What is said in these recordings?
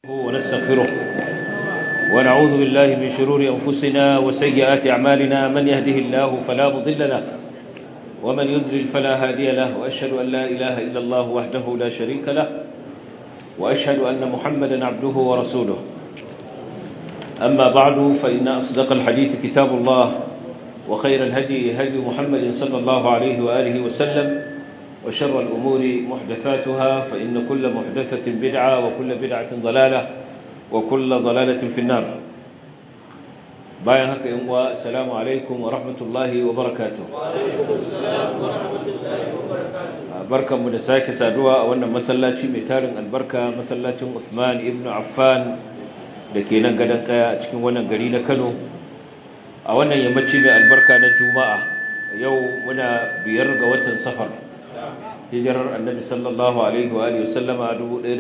ونستغفره ونعوذ بالله من شرور أنفسنا وسيئات أعمالنا من يهده الله فلا مضل له ومن يذلل فلا هادي له وأشهد أن لا إله إلا الله وحده لا شريك له وأشهد أن محمدا عبده ورسوله أما بعد فإن أصدق الحديث كتاب الله وخير الهدي هدي محمد صلى الله عليه وآله وسلم وشر الأمور محدثاتها فإن كل محدثة بدعة وكل بدعة ضلالة وكل ضلالة في النار باين هكا يموى السلام عليكم ورحمة الله وبركاته وعليكم السلام ورحمة الله وبركاته بركة مدساك سادوا وانا مسلاتي ميتارن البركة مسلاتي عثمان ابن عفان لكي ننقدن قيا اتكين وانا قرينا كانوا وانا يمتشي من البركة نجوماء يوم منا بيرغ وطن سفر hijirar annabi sallallahu alaihi wa alihi wasallama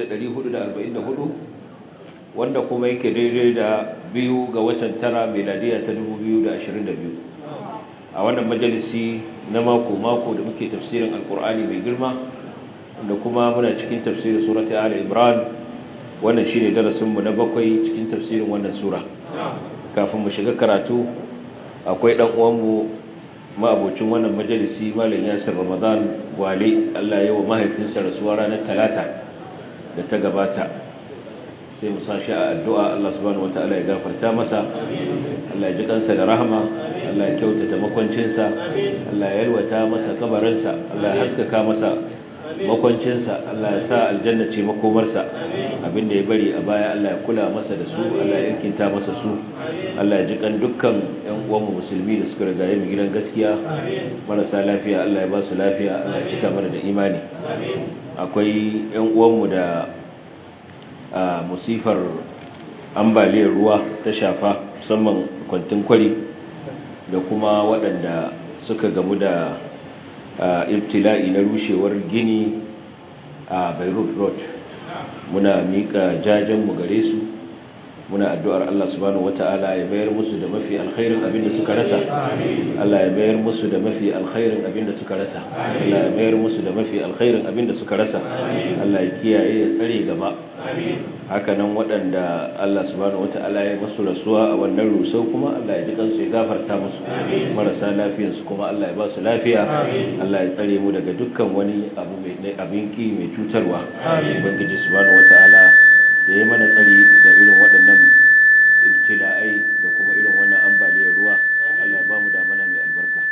1444 wanda kuma yake daidai da biyu ga watan tara miladiya ta 2022 a wannan majalisi na mako mako da muke tafsirin alkur'ani mai girma da kuma muna cikin tafsirin surati ali imran wannan shine darasin mu na bakwai cikin tafsirin wannan sura kafin mu shiga karatu akwai dan uwan mu ma'abocin wannan majalisi malam yasir ramadan wale Allah ya wa mahaifinsa rasuwa ranar talata da ta gabata sai mu sashi a addu'a Allah subhanahu wataala ya gafarta masa Allah ya ji kansa da rahama Allah ya kyautata makwancinsa Allah ya yalwata masa kabarinsa Allah ya haskaka masa makwancinsa Allah ya sa aljanna ce makomarsa abinda ya bari a baya Allah ya kula masa da su Allah ya irkinta masa su Allah ya ji kan dukkan ƴan uwanmu musulmi da suka riga mu gidan gaskiya marasa lafiya Allah ya ba su lafiya Allah ya cika mana da imani akwai ƴan uwanmu da musifar ambaliyar ruwa ta shafa musamman kwantin kwari da kuma waɗanda suka gamu da ibtila'i na rushewar gini a beirut road muna miƙa jajenmu gare su muna addu'ar Allah subhanahu wata'ala ya bayar musu da mafi alkhairin abin da suka rasa Allah ya bayar musu da mafi alkhairin abin da suka rasa Allah ya bayar musu da mafi alkhairin abin da suka rasa Allah ya kiyaye ya tsare gaba haka nan waɗanda Allah subhanahu wata'ala ya musu rasuwa a wannan rusau kuma Allah ya ji kansu ya gafarta musu marasa lafiyar su kuma Allah ya ba su lafiya Allah ya tsare mu daga dukkan wani abu mai abin ki mai cutarwa ubangiji subhanahu wata'ala ya yi mana tsari da irin waɗannan ibtila'ai da kuma irin wannan ambaliyar ruwa Allah ya ba mu damana mai albarka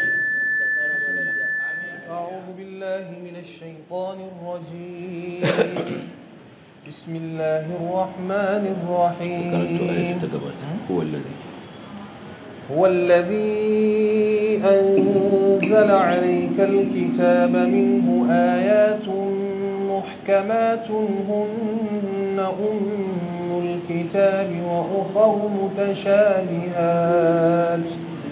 أعوذ بالله من الشيطان الرجيم بسم الله الرحمن الرحيم هو الذي هو الذي أنزل عليك الكتاب منه آيات محكمات هن أم الكتاب وأخر متشابهات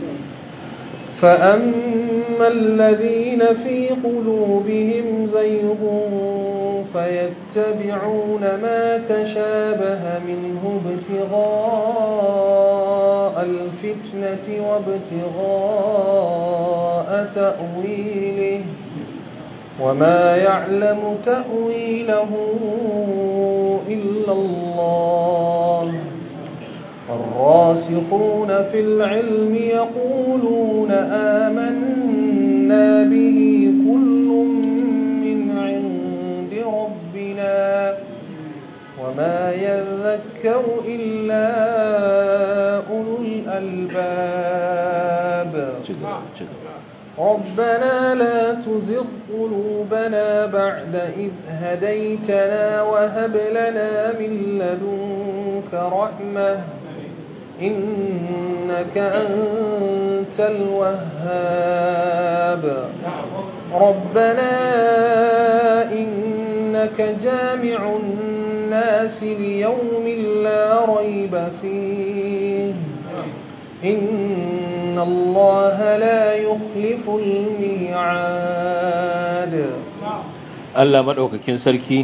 فأما الذين في قلوبهم زيغ فيتبعون ما تشابه منه ابتغاء الفتنة وابتغاء تأويله وما يعلم تأويله إلا الله الراسخون في العلم يقولون آمنا به كل من عند ربنا وما يذكر إلا أولو الألباب ربنا لا تزغ قلوبنا بعد إذ هديتنا وهب لنا من لدنك رحمة إنك أنت الوهاب ربنا إنك جامع الناس ليوم لا ريب فيه إن الله لا يخلف الميعاد Allah madaukakin sarki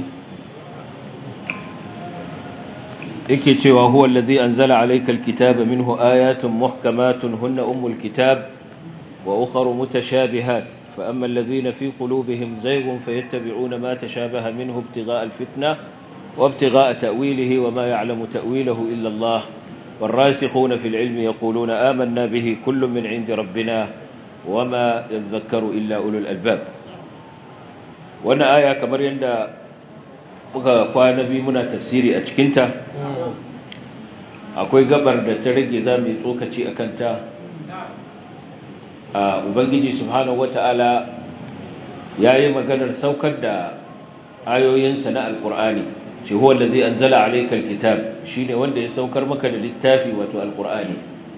yake cewa huwa allazi anzala alayka alkitaba minhu ayatun muhkamatun hunna ummul kitab wa ukhra mutashabihat fa amma alladhina fi qulubihim zayghun fayattabi'una ma tashabaha minhu ibtigha'a alfitnah وابتغاء تأويله وما يعلم تأويله إلا الله والراسخون في العلم يقولون آمنا به كل من عند ربنا وما يذكر إلا أولو الألباب وانا آية كمر يندى قوانا بي منا تفسيري أتكنت akwai gabar da ta rage za mu yi tsokaci a kanta a ubangiji subhanahu wata'ala ya yi maganar saukar da ayoyinsa na alkur'ani ce huwa allazi anzala alayka alkitab shine wanda ya saukar maka da littafi wato alkur'ani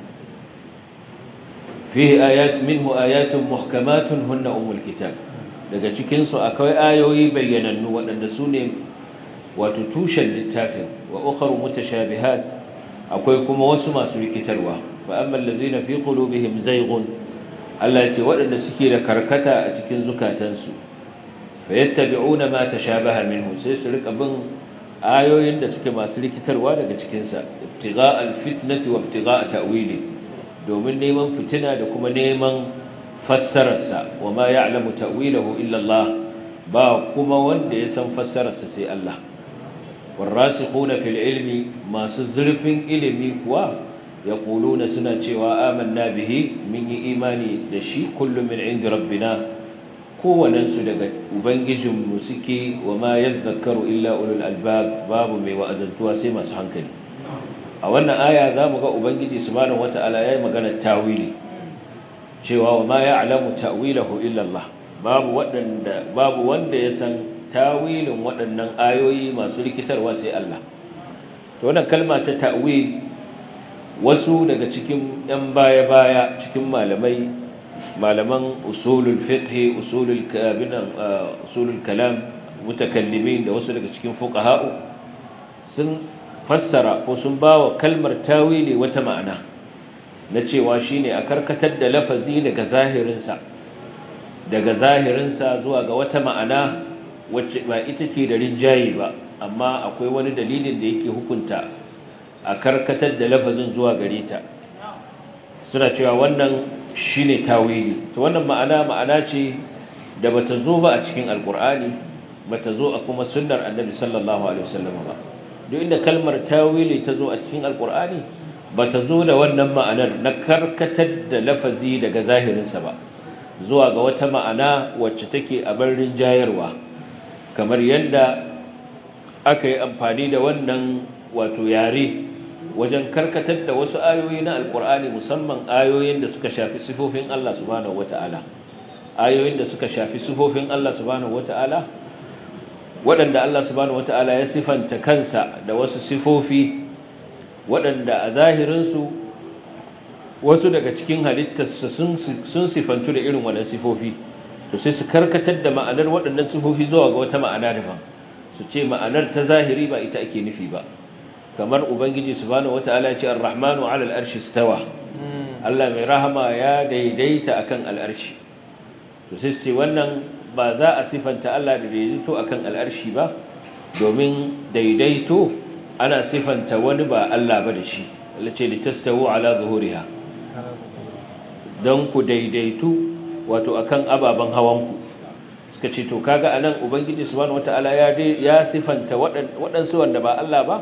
fihi ayat minhu ayatun muhkamatun hunna umul kitab daga cikin su akwai ayoyi bayyanannu waɗanda su ne wato tushen littafin wa ukharu mutashabihat akwai kuma wasu masu rikitarwa fa amma allazina fi qulubihim zayghun Allah ya ce waɗanda suke da karkata a cikin zukatansu fa yattabi'una ma tashabaha minhu sai su rika bin ayoyin da suke masu rikitarwa daga cikin sa ibtigha' alfitnati wa ibtigha' ta'wili domin neman fitina da kuma neman fassararsa wa ma ya'lamu ta'wilahu illa Allah ba kuma wanda ya san fassararsa sai Allah والراسخون في العلم ما سزرف علمي كوا يقولون سنة cewa آمنا به من إيماني دشي كل من عند ربنا kowanensu daga ubangijinmu suke wa ma yadhakkaru illa ulul albab babu mai wa'azantuwa sai masu hankali a wannan aya zamu ga ubangiji subhanahu wataala yayi magana tawili cewa wa ma ya'lamu ta'wilahu illa Allah babu wadanda babu wanda ya san tawilin waɗannan ayoyi masu rikitarwa sai Allah to wannan kalma ta ta'wil wasu daga cikin ɗan baya-baya cikin malamai malaman usulul fiqh usulul kabinan usulul kalam mutakallimin da wasu daga cikin fuqaha'u sun fassara ko sun bawa kalmar tawili wata ma'ana na cewa shine a karkatar da lafazi daga zahirinsa daga zahirinsa zuwa ga wata ma'ana wacce ba ita ce da rinjaye ba amma akwai wani dalilin da yake hukunta a karkatar da lafazin zuwa gare ta suna cewa wannan shine tawili to wannan ma'ana ma'ana ce da bata zo ba a cikin alkur'ani bata zo a kuma sunnar annabi sallallahu alaihi wasallam ba duk inda kalmar tawili ta zo a cikin alkur'ani bata zo da wannan ma'anar na karkatar da lafazi daga zahirinsa ba zuwa ga wata ma'ana wacce take a barin jayarwa kamar yadda aka yi amfani da wannan wato yare wajen karkatar da wasu ayoyi na alkur'ani musamman ayoyin da suka shafi sifofin Allah subhanahu wata'ala ayoyin da suka shafi sifofin Allah subhanahu wata'ala waɗanda Allah subhanahu wata'ala ya sifanta kansa da wasu sifofi waɗanda a zahirinsu wasu daga cikin halittarsa sun sifantu da irin wannan sifofi to sai su karkatar da ma'anar waɗannan sifofi zuwa ga wata ma'ana daban su ce ma'anar ta zahiri ba ita ake nufi ba kamar ubangiji subhanahu wataala ya ce ar-rahmanu 'ala al-arshi istawa Allah mai rahama ya daidaita akan al-arshi to sai su ce wannan ba za a sifanta Allah da daidaito akan al-arshi ba domin daidaito ana sifanta wani ba Allah ba da shi Allah ce litastawu 'ala zuhuriha don ku daidaitu wato akan ababen hawanku suka ce to kaga anan ubangiji subhanahu wataala ya ya sifanta waɗansu wanda ba Allah ba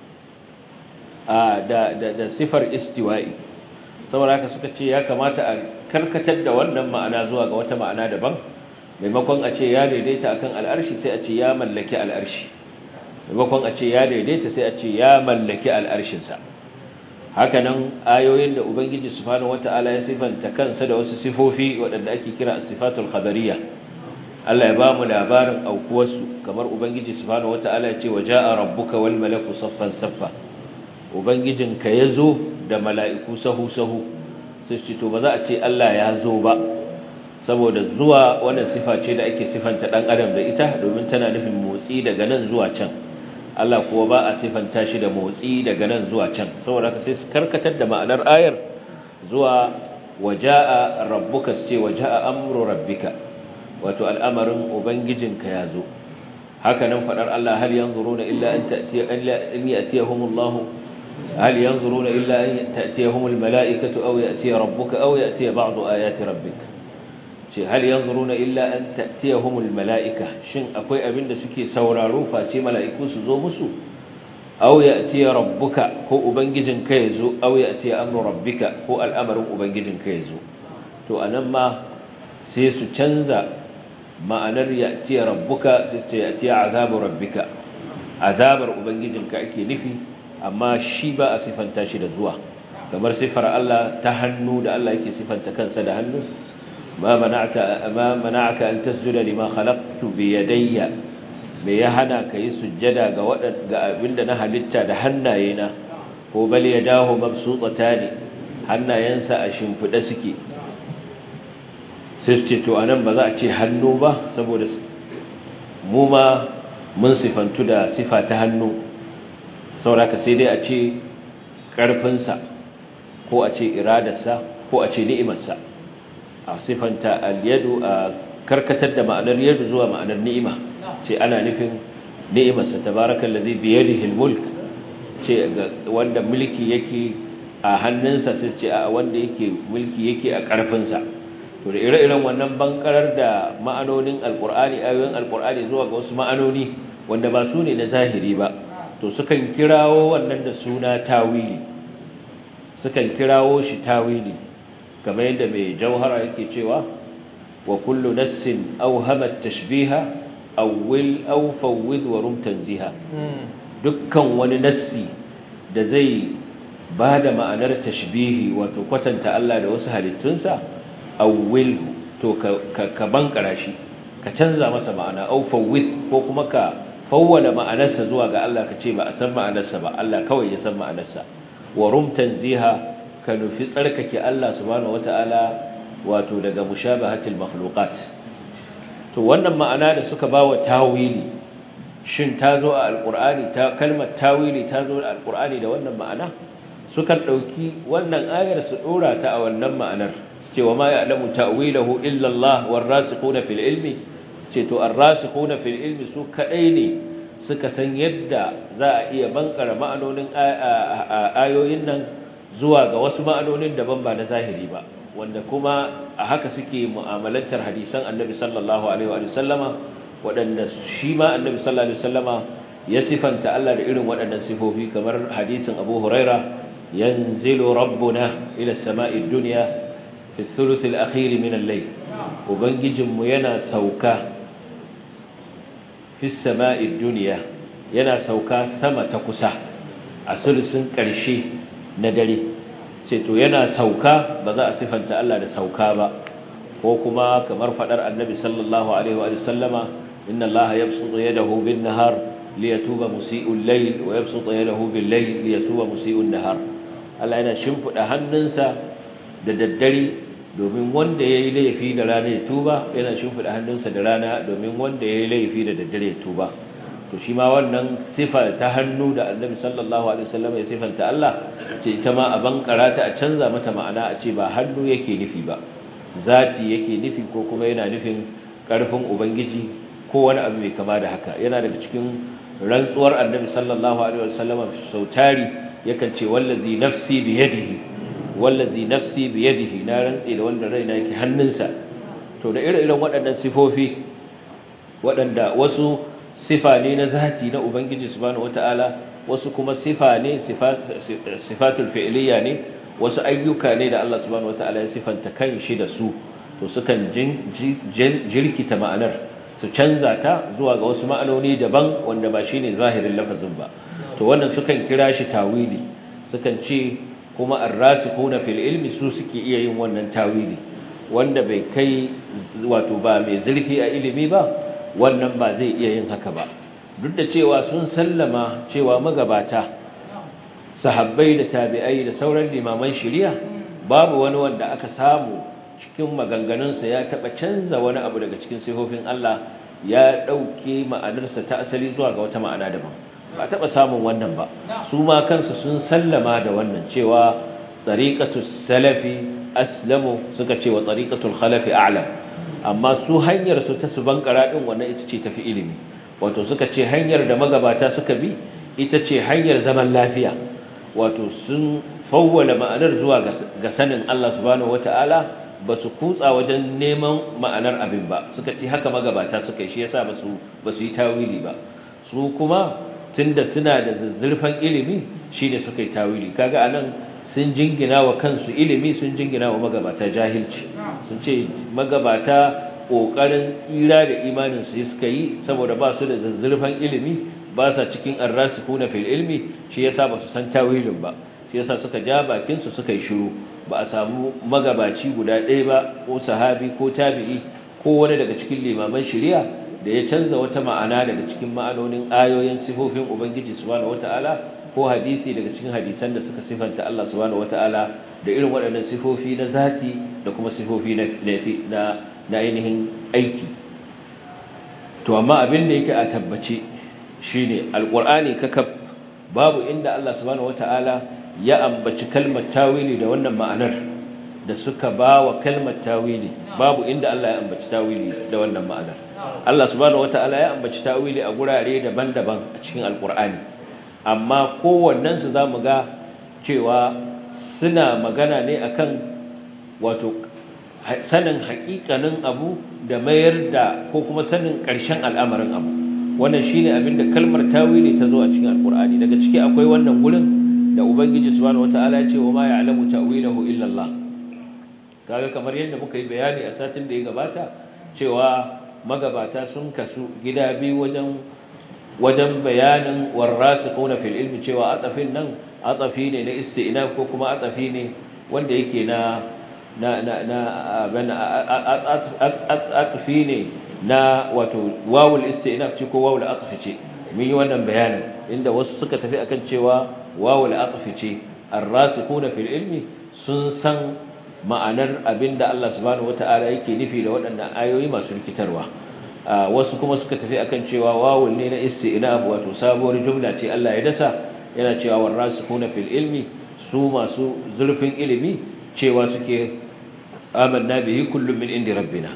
da da da sifar istiwa'i saboda haka suka ce ya kamata a karkatar da wannan ma'ana zuwa ga wata ma'ana daban maimakon a ce ya daidaita akan al'arshi sai a ce ya mallaki al'arshi maimakon a ce ya daidaita sai a ce ya mallaki al'arshinsa haka nan ayoyin da ubangiji subhanahu wataala ya sifanta kansa da wasu sifofi waɗanda ake kira as-sifatul khabariyya Allah ya ba mu labarin aukuwarsu kamar ubangiji subhanahu wataala ya ce waja'a rabbuka wal malaku saffan saffa ubangijinka yazo da mala'iku sahu sahu sai ce to ba za a ce Allah ya zo ba saboda zuwa wannan sifa ce da ake sifanta dan adam da ita domin tana nufin motsi daga nan zuwa can Allah kuwa ba a sifanta shi da motsi daga nan zuwa can saboda haka sai su karkatar da ma'anar ayar zuwa waja'a rabbuka ce waja'a amru rabbika wato al'amarin ubangijinka ya zo haka nan fadar Allah hal yanzuruna illa an ta'tiya an ya'tiyahumullah hal yanzuruna illa an ta'tiyahumul mala'ikatu aw ya'tiya rabbuka aw ya'tiya ba'du ayati rabbika ce hal yanzuruna illa an ta'tiyahumul mala'ika shin akwai abin da suke sauraro face mala'iku su zo musu aw ya'ti rabbuka ko ubangijin ka yazo aw ya'ti amru rabbika ko al'amarin ubangijin ka yazo to anan ma sai su canza ma'anar ya'ti rabbuka sai ta ya'ti azabu rabbika azabar ubangijin ka ake nufi amma shi ba a sifanta shi da zuwa kamar sifar Allah ta hannu da Allah yake sifanta kansa da hannu ma mana'aka ma mana'aka an tasjuda lima khalaqtu bi yadayya me ya hana kai sujjada ga ga abinda na halitta da hannayena ko bal yadahu mabsutatani hannayensa a shimfida suke sai ce to anan ba za a ce hannu ba saboda mu ma mun sifantu da sifa ta hannu saboda sai dai a ce ƙarfinsa ko a ce iradarsa ko a ce ni'imarsa a sifanta al-yadu a karkatar da ma'anar yadu zuwa ma'anar ni'ima ce ana nufin ni'imarsa tabarakal ladhi bi yadihi al-mulk ce wanda mulki yake a hannunsa sai ce a wanda yake mulki yake a ƙarfinsa to da ire-iren wannan bankarar da ma'anonin alqur'ani ayoyin alqur'ani zuwa ga wasu ma'anoni wanda ba su ne na zahiri ba to sukan kirawo wannan da suna tawili sukan kirawo shi tawili kamar yadda mai jauhara yake cewa wa kullu nassin awhamat tashbiha awwil aw fawwid wa rum tanziha dukkan wani nassi da zai bada ma'anar tashbihi wato kwatanta Allah da wasu halittunsa awwil to ka ka bankara shi ka canza masa ma'ana aw fawwid ko kuma ka fawwala ma'anarsa zuwa ga Allah ka ce ba a san ma'anarsa ba Allah kawai ya san ma'anarsa wa rum tanziha ka nufi tsarkake Allah subhanahu wata'ala wato daga mushabahatil makhluqat to wannan ma'ana da suka bawa tawili shin ta zo a alqur'ani ta kalmar tawili ta zo a alqur'ani da wannan ma'ana sukan dauki wannan ayar su dora ta a wannan ma'anar cewa ma ya'lamu ta'wilahu illa Allah warasikhuna fil ilmi ce to arrasikhuna fil ilmi su kadai ne suka san yadda za a iya bankara ma'anonin ayoyin nan zuwa ga wasu ma'anonin daban ba na zahiri ba wanda kuma a haka suke mu'amalantar hadisan annabi sallallahu alaihi wa sallama waɗanda shi ma annabi sallallahu alaihi wa sallama ya sifanta Allah da irin waɗannan sifofi kamar hadisin Abu Huraira yanzilu rabbuna ila as-sama'i ad-dunya fi ath-thuluth al-akhir min al-layl ubangijinmu yana sauka fi as-sama'i ad-dunya yana sauka sama ta kusa a sulusun ƙarshe na dare ce to yana sauka ba za a sifanta Allah da sauka ba ko kuma kamar fadar annabi sallallahu alaihi wa sallama inna Allah yabsutu yadahu bin nahar liyatuba musii'ul layl wa yabsutu yadahu bil layl liyatuba musii'un nahar Allah yana shimfida hannunsa da daddare domin wanda yayi laifi da rana ya tuba yana shimfida hannunsa da rana domin wanda yayi laifi da daddare ya tuba to shi ma wannan sifa ta hannu da annabi sallallahu alaihi wasallam ya sifanta Allah ce ita ma a bankara ta a canza mata ma'ana a ce ba hannu yake nufi ba zati yake nufi ko kuma yana nufin karfin ubangiji ko wani abu mai kama da haka yana daga cikin rantsuwar annabi sallallahu alaihi wasallam sautari yakan ce wallazi nafsi bi yadihi wallazi nafsi bi yadihi na rantsi da wanda raina yake hannunsa to da ire-iren waɗannan sifofi waɗanda wasu sifa ne na zati na ubangiji subhanahu wataala wasu kuma sifa ne sifatul fi'liya ne wasu ayyuka ne da Allah subhanahu wataala ya sifanta kanshi da su to sukan jirkita ma'anar su canza ta zuwa ga wasu ma'anoni daban wanda ba shine zahirin lafazin ba to wannan sukan kira shi tawili sukan ce kuma ar-rasikhuna fil ilmi su suke iya yin wannan tawili wanda bai kai wato ba mai zurfi a ilimi ba wannan ba zai iya yin haka ba duk da cewa sun sallama cewa magabata sahabbai da tabi'ai da sauran limaman shari'a babu wani wanda aka samu cikin maganganunsa ya taba canza wani abu daga cikin sifofin Allah ya dauke ma'anarsa ta asali zuwa ga wata ma'ana daban ba taba samun wannan ba su ma kansu sun sallama da wannan cewa tariqatus salafi aslamu suka ce wa tariqatul khalafi a'lam amma su hanyar su ta su bankara din wannan ita ce tafi ilimi wato suka ce hanyar da magabata suka bi ita ce hanyar zaman lafiya wato sun fawwala ma'anar zuwa ga sanin Allah subhanahu wata'ala ba su kutsa wajen neman ma'anar abin ba suka ce haka magabata suka yi shi yasa ba su ba su yi tawili ba su kuma tunda suna da zuzzurfan ilimi shine suka yi tawili kaga anan sun jingina wa kansu ilimi sun jingina wa magabata jahilci sun ce magabata kokarin tsira da imanin su suka yi saboda ba su da zuzzurfan ilimi ba sa cikin arrasikuna fil ilmi shi yasa ba su san tawilin ba shi yasa suka ja bakin su suka yi shiru ba a samu magabaci guda ɗaya ba ko sahabi ko tabi'i ko wani daga cikin limaman shari'a da ya canza wata ma'ana daga cikin ma'anonin ayoyin sifofin ubangiji subhanahu wataala ko hadisi daga cikin hadisan da suka sifanta Allah subhanahu wataala da irin waɗannan sifofi na zati da kuma sifofi na na na ainihin aiki to amma abin da yake a tabbace shine alqur'ani kakab babu inda Allah subhanahu wataala ya ambaci kalmar tawili da wannan ma'anar da suka ba wa kalmar tawili babu inda Allah ya ambaci tawili da wannan ma'anar Allah subhanahu wataala ya ambaci tawili a gurare daban-daban a cikin alqur'ani amma kowannen su zamu ga cewa suna magana ne akan wato sanin haƙiƙanin abu da mayar da ko kuma sanin ƙarshen al'amarin abu wannan shine abinda kalmar tawili ta zo a cikin alqur'ani daga ciki akwai wannan gurin da ubangiji subhanahu wataala ya ce wa ma ya'lamu ta'wilahu illa Allah kaga kamar yadda muka yi bayani a satin da ya gabata cewa magabata sun kasu gida biyu wajen wajen bayanin warasikhuna fil ilmi cewa atafin nan atafi ne na isti'naf ko kuma atafi ne wanda yake na na na na bana atafi ne na wato wawul isti'naf ce ko wawul atfi ce mun yi wannan bayanin inda wasu suka tafi akan cewa wawul atfi ce ar-rasikhuna fil ilmi sun san ma'anar abinda Allah subhanahu wata'ala yake nufi da waɗannan ayoyi masu rikitarwa wasu kuma suka tafi akan cewa wawul ne na isti'naf wato sabuwar jumla ce Allah ya dasa yana cewa warasikhuna fil ilmi su masu zurfin ilimi cewa suke amanna bihi kullum min indi rabbina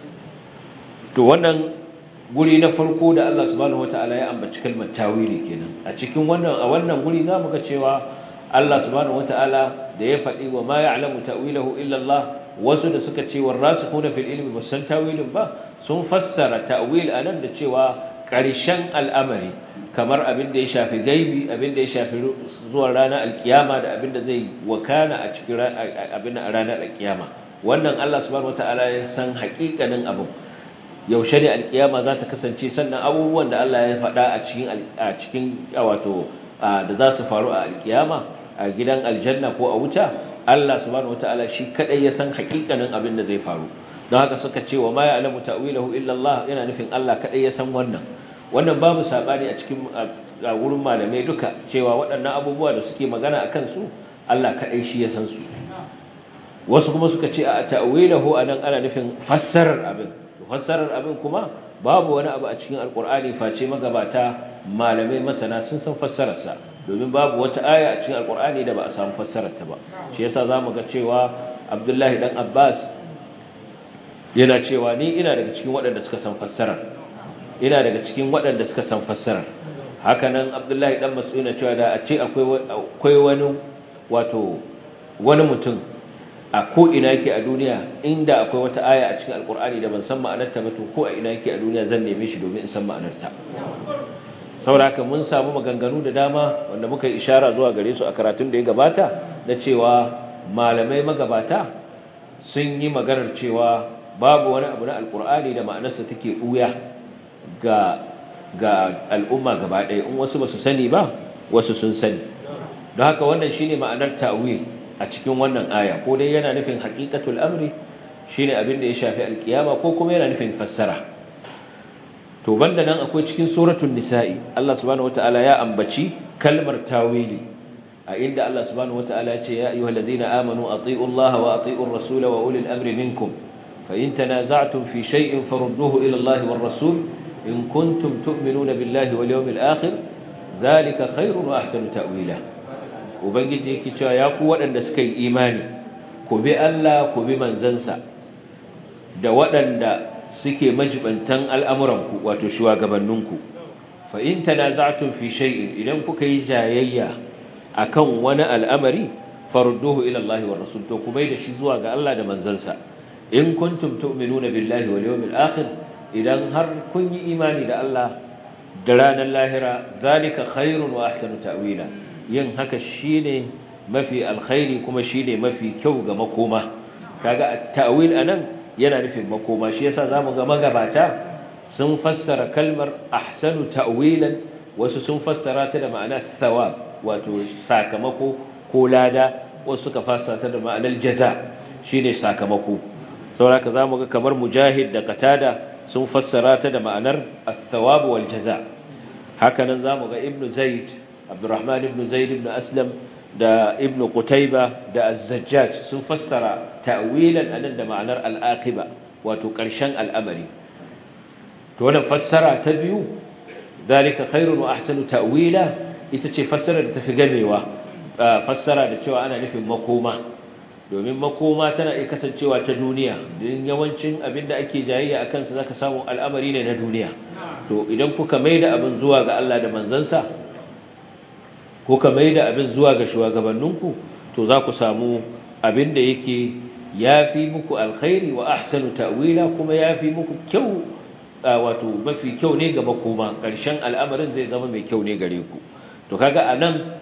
to wannan guri na farko da Allah subhanahu wata'ala ya ambaci kalmar tawili kenan a cikin wannan a wannan guri zamu ga cewa Allah subhanahu wata'ala da ya faɗi wa ma ya'lamu ta'wilahu illa Allah wasu da suka ce warasikhuna fil ilmi basan tawilin ba sun fassara ta'wil anan da cewa ƙarshen al'amari kamar abin da ya shafi gaibi abin da ya shafi zuwa ranar alkiyama da abin da zai wakana a cikin abin a ranar alkiyama wannan Allah subhanahu wata'ala ya san haƙiƙanin abin yaushe ne alkiyama za ta kasance sannan abubuwan da Allah ya faɗa a cikin a cikin wato da za su faru a alkiyama a gidan aljanna ko a wuta Allah subhanahu wataala shi kadai ya san hakikanin abin da zai faru don haka suka ce wa ma ya'lamu ta'wilahu illa Allah yana nufin Allah kadai ya san wannan wannan babu sabani a cikin a wurin malamai duka cewa waɗannan abubuwa da suke magana akan su Allah kadai shi ya san su wasu kuma suka ce a ta'wilahu anan ana nufin fassarar abin fassarar abin kuma babu wani abu a cikin alkur'ani face magabata malamai masana sun san fassararsa domin babu wata aya a cikin alkur'ani da ba a samu fassararta ba shi yasa zamu ga cewa Abdullahi dan Abbas yana cewa ni ina daga cikin waɗanda suka san fassarar ina daga cikin waɗanda suka san fassarar haka nan Abdullahi dan Mas'ud yana cewa da a ce akwai akwai wani wato wani mutum a ko ina yake a duniya inda akwai wata aya a cikin alkur'ani da ban san ma'anarta ba to ko a ina yake a duniya zan neme shi domin in san ma'anarta saboda mun samu maganganu da dama wanda muka yi ishara zuwa gare su a karatun da ya gabata da cewa malamai magabata sun yi maganar cewa babu wani abu na alkur'ani da ma'anarsa take buya ga ga al'umma gaba ɗaya in wasu ba su sani ba wasu sun sani don haka wannan shine ma'anar ta'wil a cikin wannan aya ko dai yana nufin haqiqatul amri shine abin da ya shafi alkiyama ko kuma yana nufin fassara to banda nan akwai cikin suratul nisa'i Allah subhanahu wataala ya ambaci kalmar tawili a inda Allah subhanahu wataala ya ce ya ayyuhallazina amanu atiiu Allah wa atiiur rasula wa ulil amri minkum fa in tanaza'tum fi shay'in farudduhu ila Allah war rasul in kuntum tu'minuna billahi wal yawmil akhir dhalika khairun wa ahsanu ta'wila ubangiji yake cewa ya ku waɗanda suka yi imani ku bi Allah ku bi manzansa da waɗanda suke majibantan al'amuranku wato shugabanninku fa in tanaza'tum fi shay'in idan kuka yi jayayya akan wani al'amari farudduhu ila Allah wa rasul to ku bai da shi zuwa ga Allah da manzansa in kuntum tu'minuna billahi wal yawmil akhir idan har kun yi imani da Allah da ranar lahira zalika khairun wa ahsanu ta'wila yin haka shine mafi alkhairi kuma shine mafi kyau ga makoma kaga at-ta'wil anan yana nufin makoma shi yasa zamu ga magabata sun fassara kalmar ahsanu ta'wilan wasu sun fassara ta da ma'ana thawab wato sakamako ko lada wasu suka fassara ta da ma'anar jaza shine sakamako saboda zamu ga kamar mujahid da qatada sun fassara ta da ma'anar ath-thawab wal jaza haka nan zamu ga ibnu zaid abdurrahman ibnu zaid ibnu aslam da ibnu qutayba da az-zajjaj sun fassara ta'wilan anan da ma'anar al-aqiba wato ƙarshen al'amari to wannan fassara ta biyu zalika khairun wa ahsanu ta'wila ita ce fassara da tafi gamewa fassara da cewa ana nufin makoma domin makoma tana iya kasancewa ta duniya don yawancin abin da ake jayayya a kansa zaka samu al'amari ne na duniya to idan kuka maida abin zuwa ga Allah da manzansa kuka maida abin zuwa ga shugabanninku to za ku samu abin da yake yafi muku alkhairi wa ahsanu ta'wila kuma yafi muku kyau wato mafi kyau ne ga makoma ƙarshen al'amarin zai zama mai kyau ne gare ku to kaga anan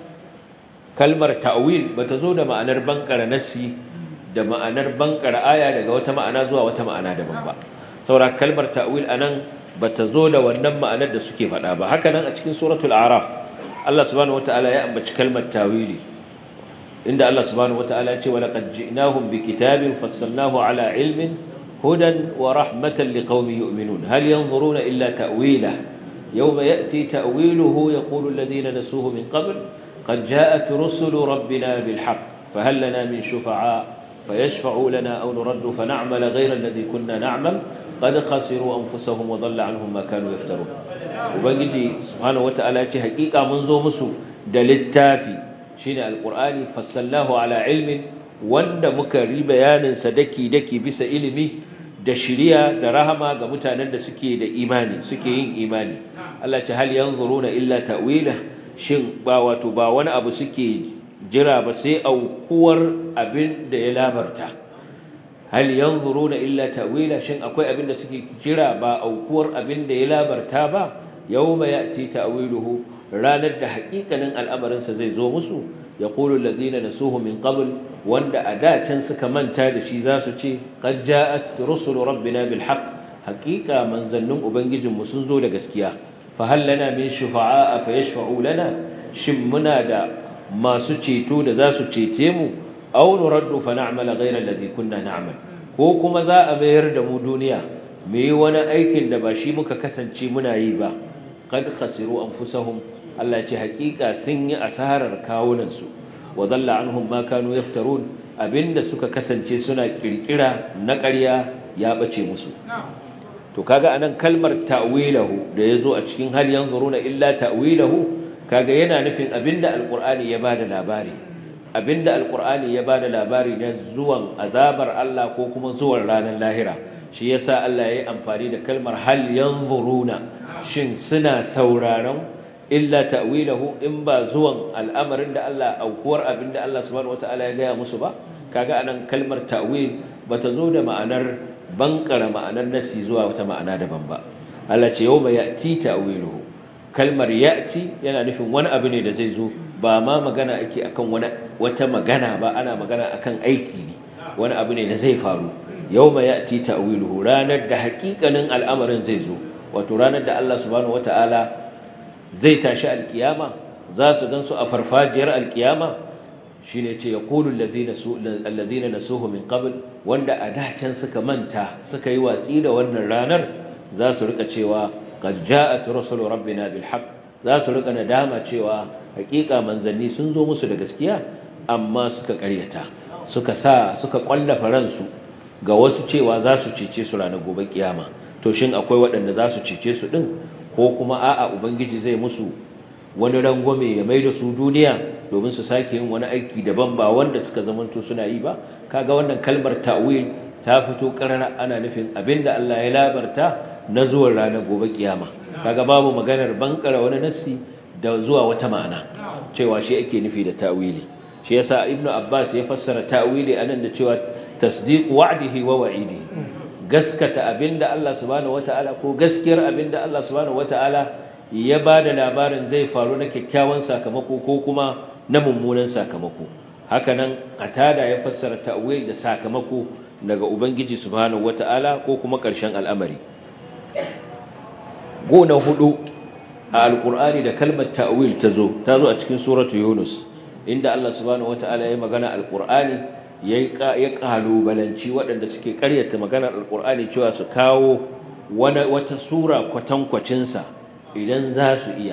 kalmar ta'wil bata zo da ma'anar bankara nassi da ma'anar bankara aya daga wata ma'ana zuwa wata ma'ana daban ba saboda kalmar ta'wil anan bata zo da wannan ma'anar da suke faɗa ba haka nan a cikin suratul a'raf Allah subhanahu wataala ya ambaci kalmar ta'wili inda Allah subhanahu wataala ya ce wa laqad ji'nahum bikitabin fassalnahu ala ilmin hudan wa rahmatan liqaumin yu'minun hal yanzuruna illa ta'wila yawma ya'ti ta'wiluhu yaqulu alladhina nasuhu min qabl قد جاءت رسل ربنا بالحق فهل لنا من شفعاء فيشفعوا لنا أو نرد فنعمل غير الذي كنا نعمل قد خسروا أنفسهم وضل عنهم ما كانوا يفترون وبنجي سبحانه وتعالى حقيقة منذ مسو دلتافي شين القرآن فصلناه على علم wanda muka ri bayaninsa daki-daki bisa ilimi da shiriya da rahama ga mutanen da suke da imani suke yin imani Allah ce hal yanzuruna illa ta'wila shin ba wato ba wani abu suke jira ba sai aukuwar abin da ya labarta hal yanzuruna illa ta'wila shin akwai abin da suke jira ba aukuwar abin da ya labarta ba yawma ya'ti ta'wiluhu ranar da haƙiƙanin al'amarin sa zai zo musu yaqulu allazina nasuhu min qabl wanda a da can suka manta da shi za su ce qad ja'at rusulu rabbina bil haqq haƙiƙa manzannin ubangijinmu sun zo da gaskiya fahal lana min shufa'a fa yashfa'u lana shin muna da masu ceto da za su cece mu aw nuraddu fa na'mala ghayra alladhi kunna na'mal ko kuma za a mayar da mu duniya mu yi wani aikin da ba shi muka kasance muna yi ba qad khasiru anfusahum Allah ce hakika sun yi asarar kawunan su wa dalla anhum ma kanu yaftarun abinda suka kasance suna kirkira na ƙarya ya bace musu to kaga anan kalmar ta'wilahu da yazo a cikin hal yanzuruna illa ta'wilahu kaga yana nufin abinda alqur'ani ya bada labari abinda alqur'ani ya bada labari na zuwan azabar Allah ko kuma zuwan ranar lahira shi yasa Allah yayi amfani da kalmar hal yanzuruna shin suna sauraron illa ta'wilahu in ba zuwan al'amarin da Allah aukuwar abinda Allah subhanahu wataala ya gaya musu ba kaga anan kalmar ta'wil bata zo da ma'anar bankara ma'anar nasi zuwa wata ma'ana daban ba Allah ce yawma ya'ti ta'wiluhu kalmar ya'ti yana nufin wani abu ne da zai zo ba ma magana ake akan wani wata magana ba ana magana akan aiki ne wani abu ne da zai faru yawma ya'ti ta'wiluhu ranar da hakikanin al'amarin zai zo wato ranar da Allah subhanahu wata'ala zai tashi alkiyama za su gansu a farfajiyar alkiyama shine ce yaqulu alladhina alladhina nasuhu min qabl wanda a dacen suka manta suka yi watsi da wannan ranar za su rika cewa qad ja'at rusulu rabbina bil haqq za su rika nadama cewa hakika manzanni sun zo musu da gaskiya amma suka ƙaryata suka sa suka kwallafa ransu ga wasu cewa za su cece su ranar gobe kiyama to shin akwai waɗanda za su cece su din ko kuma a'a ubangiji zai musu wani rangwame ya mai da su duniya domin su sake yin wani aiki daban ba wanda suka zamanto suna yi ba kaga wannan kalmar ta'wil ta fito karara ana nufin abinda Allah ya labarta na zuwan ranar gobe kiyama kaga babu maganar bankara wani nassi da zuwa wata ma'ana cewa shi ake nufi da ta'wili shi yasa ibnu abbas ya fassara ta'wili anan da cewa tasdiq wa'dihi wa wa'idihi gaskata abinda Allah subhanahu wata'ala ko gaskiyar abinda Allah subhanahu wata'ala ya bada labarin zai faru na kyakkyawan sakamako ko kuma na mummunan sakamako hakanan atada ya fassara ta'wil da sakamako daga ubangiji subhanahu wata'ala ko kuma ƙarshen al'amari gona hudu a alqur'ani da kalmar ta'wil tazo tazo a cikin suratu yunus inda Allah subhanahu wata'ala ya magana alqur'ani ya kalubalanci waɗanda suke ƙaryata maganar alqur'ani cewa su kawo wata sura kwatankwacinsa idan za su iya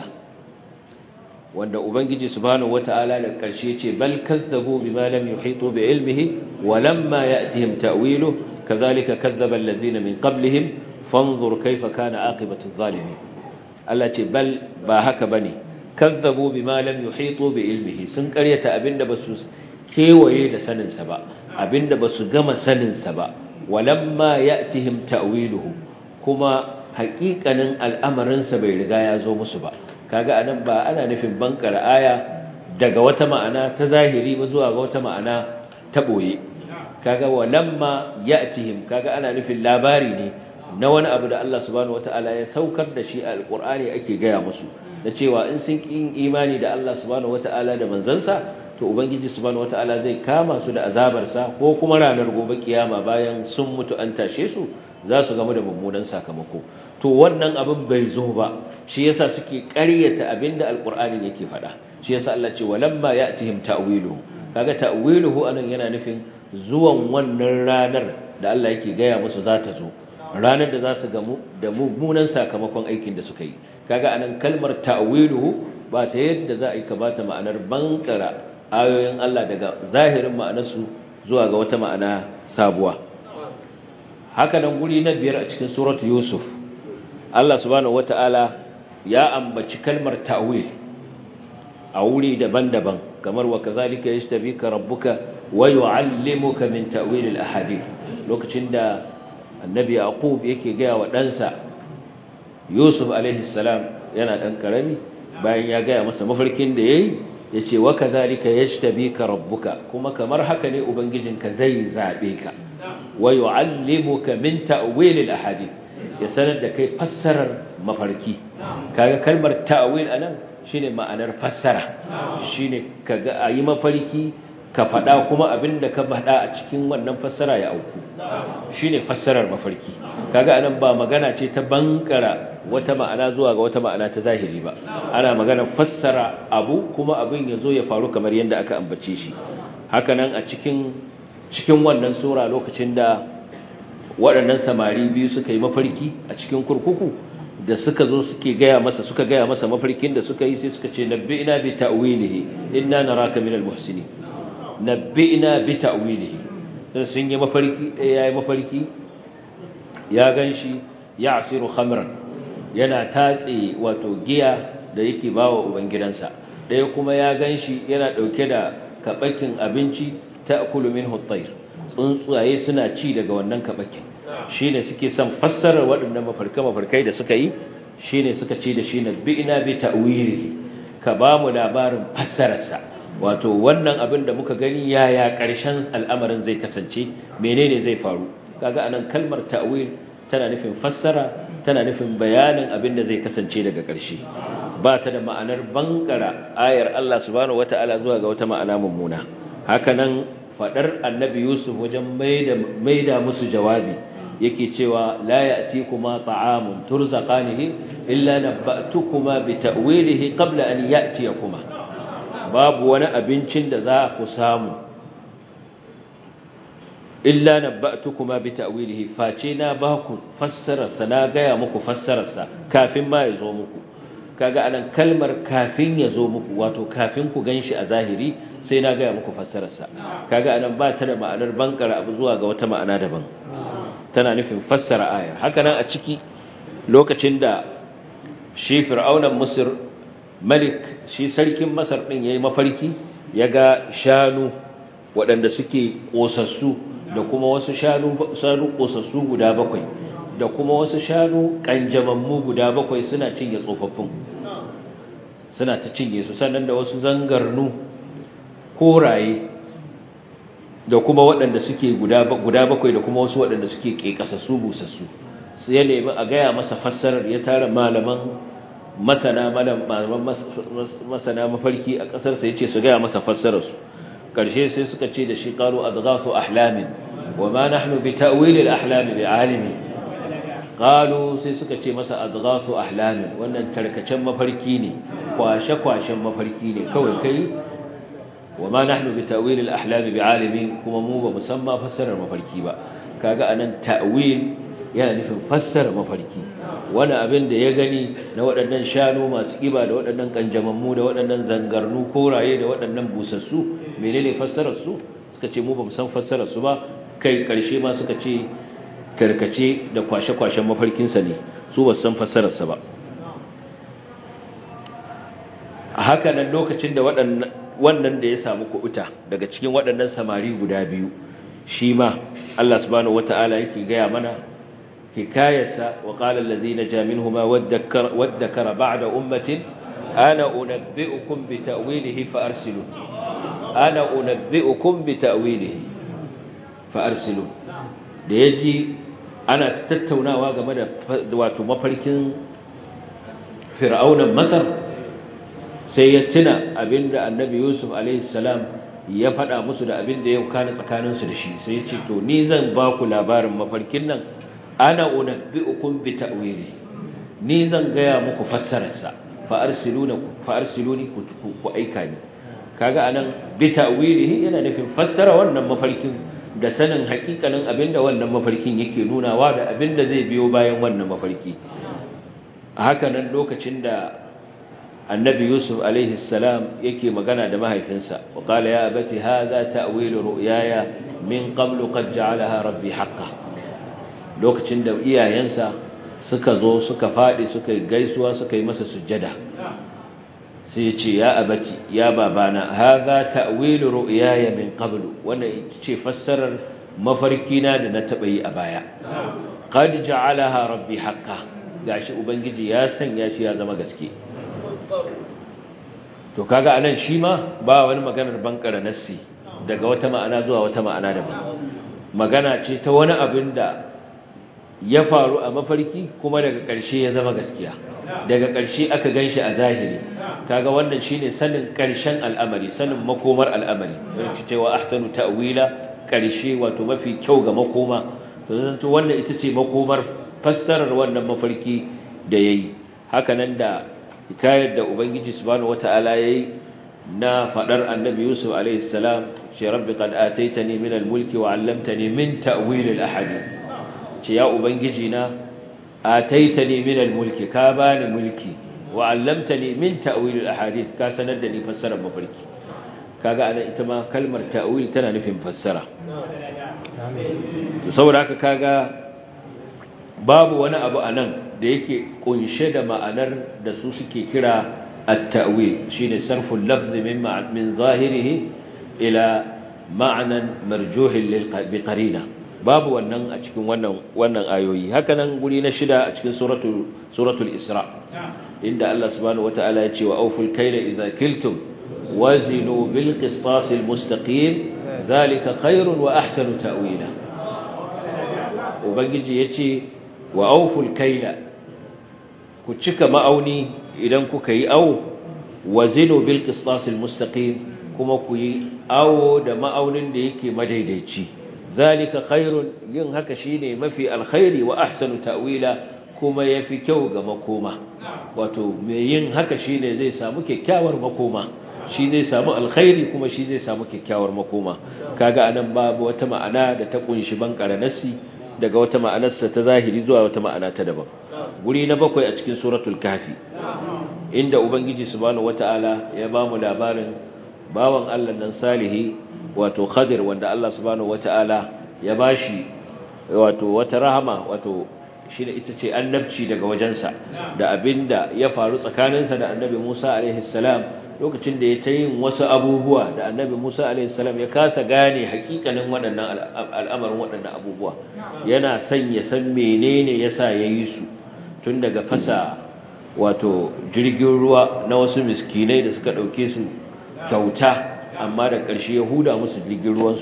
wanda ubangiji subhanahu wata'ala da ƙarshe ce bal kazzabu bima lam yuhitu bi ilmihi wa lamma ya'tihim ta'wilu kadhalika kazzaba allazina min qablihim fanzur kayfa kana aqibatu adh-dhalimin Allah ce bal ba haka bane kazzabu bima lam yuhitu bi ilmihi sun ƙaryata abinda basu kewaye da sanin sa ba abinda basu gama sanin sa ba walamma ya'tihim ta'wiluhu kuma haƙiƙanin al'amarin sa bai riga ya zo musu ba kaga anan ba ana nufin bankar aya daga wata ma'ana ta zahiri ba zuwa ga wata ma'ana ta boye kaga walamma ya'tihim kaga ana nufin labari ne na wani abu da Allah subhanahu wataala ya saukar da shi a alqur'ani ake gaya musu da cewa in sun kin imani da Allah subhanahu wataala da manzansa to ubangiji subhanahu wataala zai kama su da azabarsa ko kuma ranar gobe kiyama bayan sun mutu an tashe su za su gamu da mummunan sakamako to wannan abin bai zo ba shi yasa suke ƙaryata abinda alqur'ani yake faɗa shi yasa Allah ce walamma ya'tihim ta'wiluhu kaga ta'wiluhu anan yana nufin zuwan wannan ranar da Allah yake gaya musu za ta zo ranar da za su gamu da mummunan sakamakon aikin da suka yi kaga anan kalmar ta'wiluhu ba ta yadda za a yi kabata ma'anar bankara ayoyin Allah daga zahirin ma'anarsu zuwa ga wata ma'ana sabuwa haka nan guri na biyar a cikin suratu yusuf Allah subhanahu wata'ala ya ambaci kalmar ta'wil a wuri daban-daban kamar wa kazalika yashtabika rabbuka wa yu'allimuka min ta'wil al-ahadith lokacin da annabi yaqub yake ga wa ɗansa yusuf alaihi salam yana dan karami bayan ya ga masa mafarkin da yayi yace wa kazalika yashtabika rabbuka kuma kamar haka ne ubangijinka zai zabe ka wa yu'allimuka min ta'wil al-ahadith ya sanar da kai fassarar mafarki kaga kalmar ta'wil anan shine ma'anar fassara shine kaga ayi mafarki ka fada kuma abinda ka fada a cikin wannan fassara ya auku shine fassarar mafarki kaga anan ba magana ce ta bankara wata ma'ana zuwa ga wata ma'ana ta zahiri ba ana magana fassara abu kuma abin ya zo ya faru kamar yadda aka ambace shi haka nan a cikin cikin wannan sura lokacin da waɗannan samari biyu suka yi mafarki a cikin kurkuku da suka zo suke gaya masa suka gaya masa mafarkin da suka yi sai suka ce nabbi'ina bi ta'wilihi inna naraka minal muhsinin nabbi'ina bi ta'wilihi sai sun yi mafarki ɗaya yayi mafarki ya ganshi ya'siru khamran yana tatse wato giya da yake bawa ubangidansa ɗaya kuma ya ganshi yana ɗauke da kabakin abinci ta'kulu minhu at-tayr tsuntsaye suna ci daga wannan kabakin shine suke son fassarar waɗannan mafarka mafarkai da suka yi shine suka ce da shi nabbi'ina bi ta'wili ka ba mu labarin fassararsa wato wannan abin da muka gani yaya ƙarshen al'amarin zai kasance menene zai faru kaga anan kalmar ta'wil tana nufin fassara tana nufin bayanin abin da zai kasance daga ƙarshe ba ta da ma'anar bankara ayar Allah subhanahu wataala zuwa ga wata ma'ana mummuna haka nan fadar annabi yusuf wajen maida musu jawabi yake cewa la ya'tikuma ta'amun turzaqanihi illa nabba'tukuma bi ta'wilihi qabla an ya'tiyakuma babu wani abincin da za ku samu illa nabba'tukuma bi ta'wilihi face na ba ku fassararsa na gaya muku fassararsa kafin ma ya zo muku kaga anan kalmar kafin ya zo muku wato kafin ku ganshi a zahiri sai na gaya muku fassararsa kaga anan ba ta da ma'anar bankara abu zuwa ga wata ma'ana daban tana nufin fassara ayar haka nan a ciki lokacin da shi fir'aunan misr malik shi sarkin masar din yayi mafarki yaga shanu waɗanda suke kosassu da kuma wasu shanu shanu kosassu guda bakwai da kuma wasu shanu kanjamammu guda bakwai suna cinye tsofaffin suna ta cinye su sannan da wasu zangarnu koraye da kuma waɗanda suke guda bakwai da kuma wasu waɗanda suke ƙeƙasassu busassu su ya nemi a gaya masa fassarar ya tara malaman masana malaman masana mafarki a ƙasarsa ya ce su gaya masa fassararsu ƙarshe sai suka ce da shi ƙaru a zagasu ahlamin wa ma nahnu bi ta'wilil ahlami bi alimi qalu sai suka ce masa adghasu ahlamin wannan tarkacen mafarki ne kwashe-kwashen mafarki ne kawai kai wa ma nahnu bi ta'wilil ahlami bi alimi kuma mu ba musamman fassarar mafarki ba kaga anan ta'wil yana nufin fassara mafarki wani abin da ya gani na waɗannan shanu masu ƙiba da waɗannan ƙanjamammu da waɗannan zangarnu koraye da waɗannan busassu menene fassararsu suka ce mu ba mu san fassararsu ba kai ƙarshe ma suka ce karkace da kwashe-kwashen mafarkinsa ne su ba san fassararsa ba a haka nan lokacin da wannan da ya samu kuɓuta daga cikin waɗannan samari guda biyu shi ma Allah subhanahu wata'ala yake gaya mana hikayarsa wa qala allazina ja minhuma waddakara ba'da ummatin ana unabbi'ukum bi ta'wilihi fa arsilu ana unabbi'ukum bi ta'wilihi fa arsilu da yaji ana tattaunawa game da wato mafarkin fir'aunan masar sai ya tuna abinda annabi yusuf alaihi salam ya faɗa musu da abinda ya kana tsakaninsu da shi sai ya ce to ni zan ba ku labarin mafarkin nan ana unabbi'ukum bi ta'wili ni zan gaya muku fassararsa fa arsiluna fa arsiluni ku aika ni kaga anan bi ta'wilihi yana nufin fassara wannan mafarkin da sanin hakikanin abinda wannan mafarkin yake nunawa da abinda zai biyo bayan wannan mafarki haka nan lokacin da annabi yusuf alaihi salam yake magana da mahaifinsa wa qala ya abati hadha ta'wilu ru'yaya min qablu qad ja'alaha rabbi haqqan lokacin da iyayensa suka zo suka fadi suka gaisuwa suka yi masa sujjada sai ya ce ya abati ya babana hadha ta'wilu ru'yaya min qablu wannan ita ce fassarar mafarkina da na taba yi a baya qad ja'alaha rabbi haqqan gashi ubangiji ya sanya shi ya zama gaske to kaga anan shi ma ba wani maganar bankara nassi daga wata ma'ana zuwa wata ma'ana daban magana ce ta wani abin da ya faru a mafarki kuma daga ƙarshe ya zama gaskiya daga ƙarshe aka ganshi a zahiri kaga wannan shine sanin ƙarshen al'amari sanin makomar al'amari yake cewa ahsanu ta'wila ƙarshe wato mafi kyau ga makoma to zanto wannan ita ce makomar fassarar wannan mafarki da yayi haka nan da hikayar da ubangiji subhanahu wataala yayi na fadar annabi yusuf alayhi salam ce rabbi qad ataitani min al-mulki wa 'allamtani min ta'wil al-ahadith ce ya ubangiji na ataitani min al-mulki ka bani mulki wa 'allamtani min ta'wil al-ahadith ka sanar da ni fassarar mafarki kaga ana ita ma kalmar ta'wil tana nufin fassara to saboda haka kaga babu wani abu anan da yake kunshe da ma'anar da su suke kira at-ta'wil shine sarful lafz min min zahirihi ila ma'nan marjuh lil qarina babu wannan a cikin wannan wannan ayoyi hakanan guri na shida a cikin suratul suratul isra inda Allah subhanahu wataala ya ce wa awful kayla idza kiltum wazinu bil qistas al mustaqim dhalika khairun wa ahsanu ta'wila ubangiji yace wa awful kayla ku cika ma'auni idan kuka yi awo wazinu bil qistas al mustaqim kuma ku yi awo da ma'aunin da yake madaidaici zalika khairun yin haka shine mafi alkhairi wa ahsanu ta'wila kuma yafi kyau ga makoma wato mai yin haka shine zai samu kyakkyawar makoma shi zai samu alkhairi kuma shi zai samu kyakkyawar makoma kaga anan babu wata ma'ana da ta kunshi bankara nasi daga wata ma'anarsa ta zahiri zuwa wata ma'ana ta daban guri na bakwai a cikin suratul kafi inda ubangiji subhanahu wataala ya bamu labarin bawan Allah nan salihi wato Khadir wanda Allah subhanahu wata'ala ya bashi wato wata rahama wato shine ita ce annabci daga wajensa da abinda ya faru tsakaninsa da Annabi Musa alaihi salam lokacin da ya ta yin wasu abubuwa da Annabi Musa alaihi salam ya kasa gane hakikanin waɗannan al'amarin waɗannan abubuwa yana son ya san menene yasa yayi su tun daga fasa wato jirgin ruwa na wasu miskinai da suka dauke su kyauta amma da ƙarshe ya huda musu jirgin ruwansu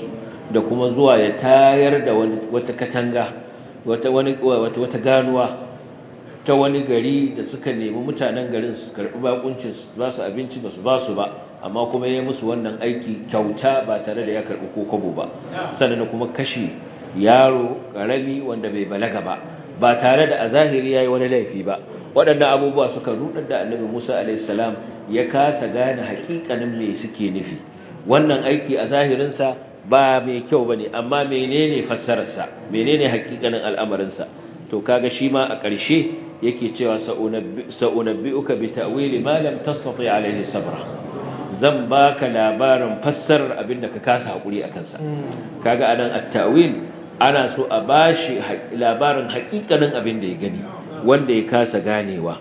da kuma zuwa ya tayar da wata katanga wata wani wata wata ganuwa ta wani gari da suka nemi mutanen garin su karbi bakuncin su ba su abinci ba su ba su ba amma kuma ya musu wannan aiki kyauta ba tare da ya karbi ko kobo ba sannan kuma kashi yaro karami wanda bai balaga ba ba tare da a zahiri yayi wani laifi ba waɗannan abubuwa suka rudar da annabi Musa alaihi salam ya kasa gane haƙiƙanin me suke nufi wannan aiki a zahirin sa ba mai kyau bane amma menene fassarar sa menene haƙiƙanin al'amarin sa to kaga shi ma a ƙarshe yake cewa sa'unabbi'uka bi ta'wili ma lam tastati alaihi sabra zan baka labarin fassarar abinda ka kasa hakuri akan sa kaga anan at-ta'wil ana so a bashi labarin haƙiƙanin abin da ya gani wanda ya kasa ganewa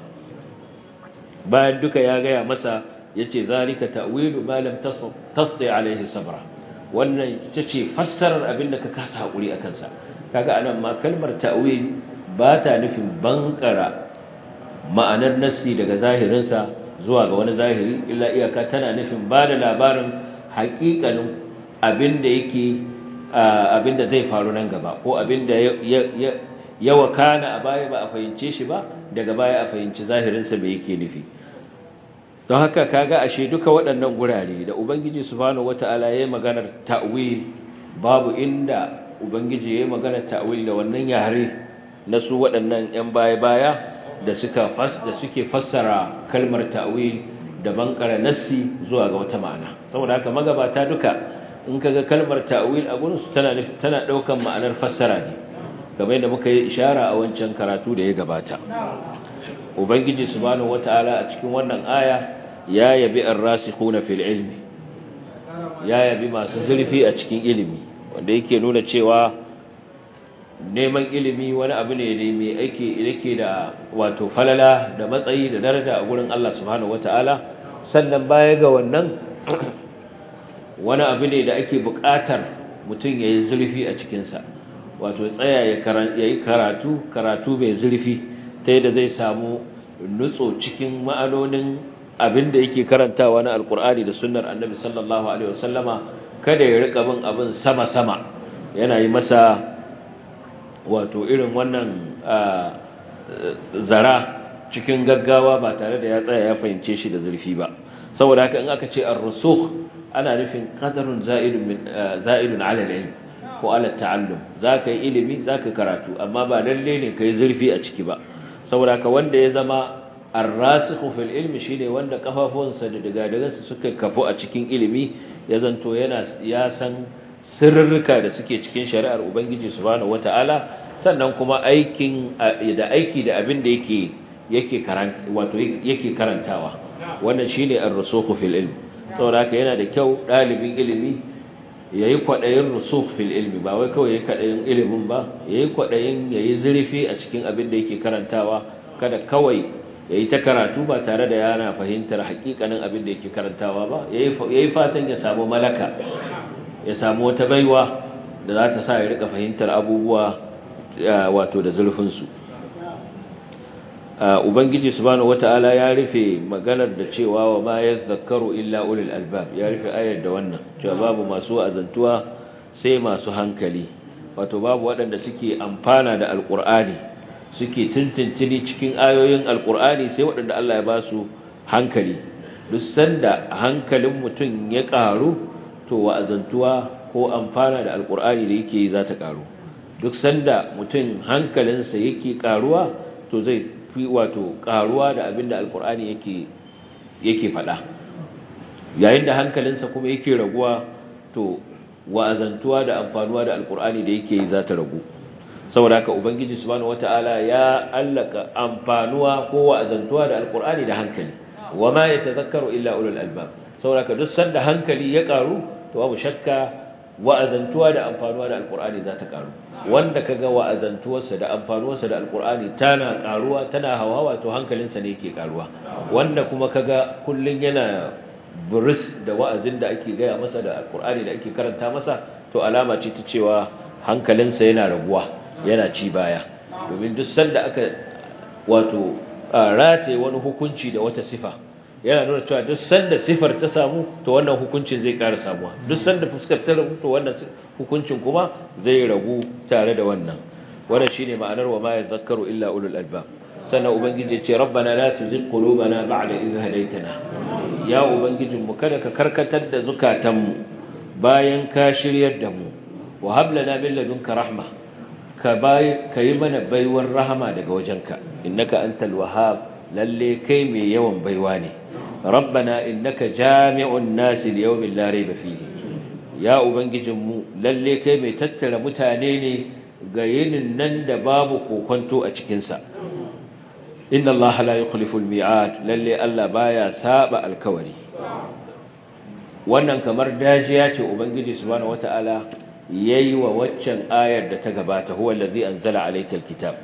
bayan duka ya gaya masa yace zalika ta'wilu ma lam tasdi alaihi sabra wannan tace fassarar abin da ka kasa hakuri akan sa kaga anan ma kalmar ta'wil ba ta nufin bankara ma'anar nassi daga zahirinsa zuwa ga wani zahiri illa iyaka tana nufin ba da labarin haƙiƙanin abin da yake abin da zai faru nan gaba ko abin da ya wakana a baya ba a fahimce shi ba daga baya a fahimci zahirinsa bai yake nufi don haka kaga ashe duka waɗannan gurare da ubangiji subhanahu wata'ala ya yi maganar ta'wil babu inda ubangiji ya yi maganar ta'wil da wannan yare na su waɗannan 'yan baya-baya da suka fas da suke fassara kalmar ta'wil da bankara nassi zuwa ga wata ma'ana saboda haka magabata duka in kaga kalmar ta'wil a gurin su tana tana daukan ma'anar fassara ne kamar yadda muka yi ishara a wancan karatu da ya gabata ubangiji subhanahu wataala a cikin wannan aya ya yabi ar-rasikhuna fil ilmi ya yabi masu zurfi a cikin ilimi wanda yake nuna cewa neman ilimi wani abu ne da mai aiki yake da wato falala da matsayi da daraja a gurin Allah subhanahu wataala sannan baya ga wannan wani abu ne da ake buƙatar mutum ya yi zurfi a cikinsa wato tsaya ya yi karatu karatu mai zurfi ta yadda zai samu nutso cikin ma'anonin abin da yake karantawa na alkur'ani da sunnar annabi sallallahu alaihi wasallama kada ya rika bin abin sama-sama yana yi masa wato irin wannan zara cikin gaggawa ba tare da ya tsaya ya fahimce shi da zurfi ba saboda haka in aka ce ar-rusukh ana nufin qadarun za'idun min za'idun 'ala al-ilm ko 'ala at-ta'allum zaka yi ilimi zaka karatu amma ba lalle ne kai zurfi a ciki ba saboda haka wanda ya zama ar-rasikhu fil ilmi shine wanda kafafunsa da daga suka kafu a cikin ilimi ya zanto yana ya san sirrika da suke cikin shari'ar ubangiji subhanahu wata'ala sannan kuma aikin da aiki da abin da yake yake karanta wato yake karantawa wannan shine ar-rusukh fil ilm saboda haka yana da kyau dalibin ilimi yayi kwadayin rusukh fil ilmi ba wai kawai yayi kwadayin ilimin ba yayi kwadayin yayi zurfi a cikin abin da yake karantawa kada kawai yayi ta karatu ba tare da yana fahimtar hakikanin abin da yake karantawa ba yayi yayi fatan ya samu malaka ya samu wata baiwa da za ta sa ya rika fahimtar abubuwa wato da zurfin su ubangiji subhanahu wataala ya rufe maganar da cewa wa ma yadhakkaru illa ulul albab ya rufe ayar da wannan cewa babu masu azantuwa sai masu hankali wato babu waɗanda suke amfana da alqur'ani suke tuntuntuni cikin ayoyin alqur'ani sai waɗanda Allah ya ba su hankali duk sanda hankalin mutum ya ƙaru to wa'azantuwa ko amfana da alqur'ani da yake yi za ta ƙaru duk sanda mutum hankalinsa yake ƙaruwa to zai fi wato karuwa da abin da alkur'ani yake yake faɗa yayin da hankalinsa kuma yake raguwa to wa'azantuwa da amfanuwa da alkur'ani da yake yi za ta ragu saboda haka ubangiji subhanahu wata'ala ya allaka amfanuwa ko wa'azantuwa da alkur'ani da hankali wama yatazakkaru illa ulul albab saboda haka duk sanda hankali ya karu to babu shakka wa'azantuwa da amfanuwa da alkur'ani za ta karu wanda kaga wa'azantuwarsa da amfanuwarsa da alkur'ani tana karuwa tana hawawa to hankalinsa ne yake karuwa wanda kuma kaga kullun yana buris da wa'azin da ake gaya masa da alkur'ani da ake karanta masa to alama ce ta cewa hankalinsa yana raguwa yana ci baya domin duk sanda aka wato rataye wani hukunci da wata sifa yana nuna cewa duk sanda sifar ta samu to wannan hukuncin zai ƙara samuwa duk sanda fuskar ta ragu to wannan hukuncin kuma zai ragu tare da wannan wannan shine ma'anar wa ma yadhakkaru illa ulul albab sannan ubangiji ya ce rabbana la tuzigh qulubana ba'da idh hadaytana ya ubangijin mu kada ka karkatar da zukatanmu bayan ka shiryar da mu wa hab lana min ladunka rahma ka bai kai mana baiwar rahama daga wajenka innaka antal wahhab lalle kai mai yawan baiwa ne rabbana innaka jami'un nasi liyawmin la rayba fihi ya ubangijin mu lalle kai mai tattara mutane ne ga yinin nan da babu kokonto a cikin sa inna allaha la yukhlifu al-mi'ad lalle Allah baya saba alkawari wannan kamar dajiya ce ubangiji subhanahu wata'ala yayi wa waccan ayar da ta gabata huwa allazi anzala alaykal kitab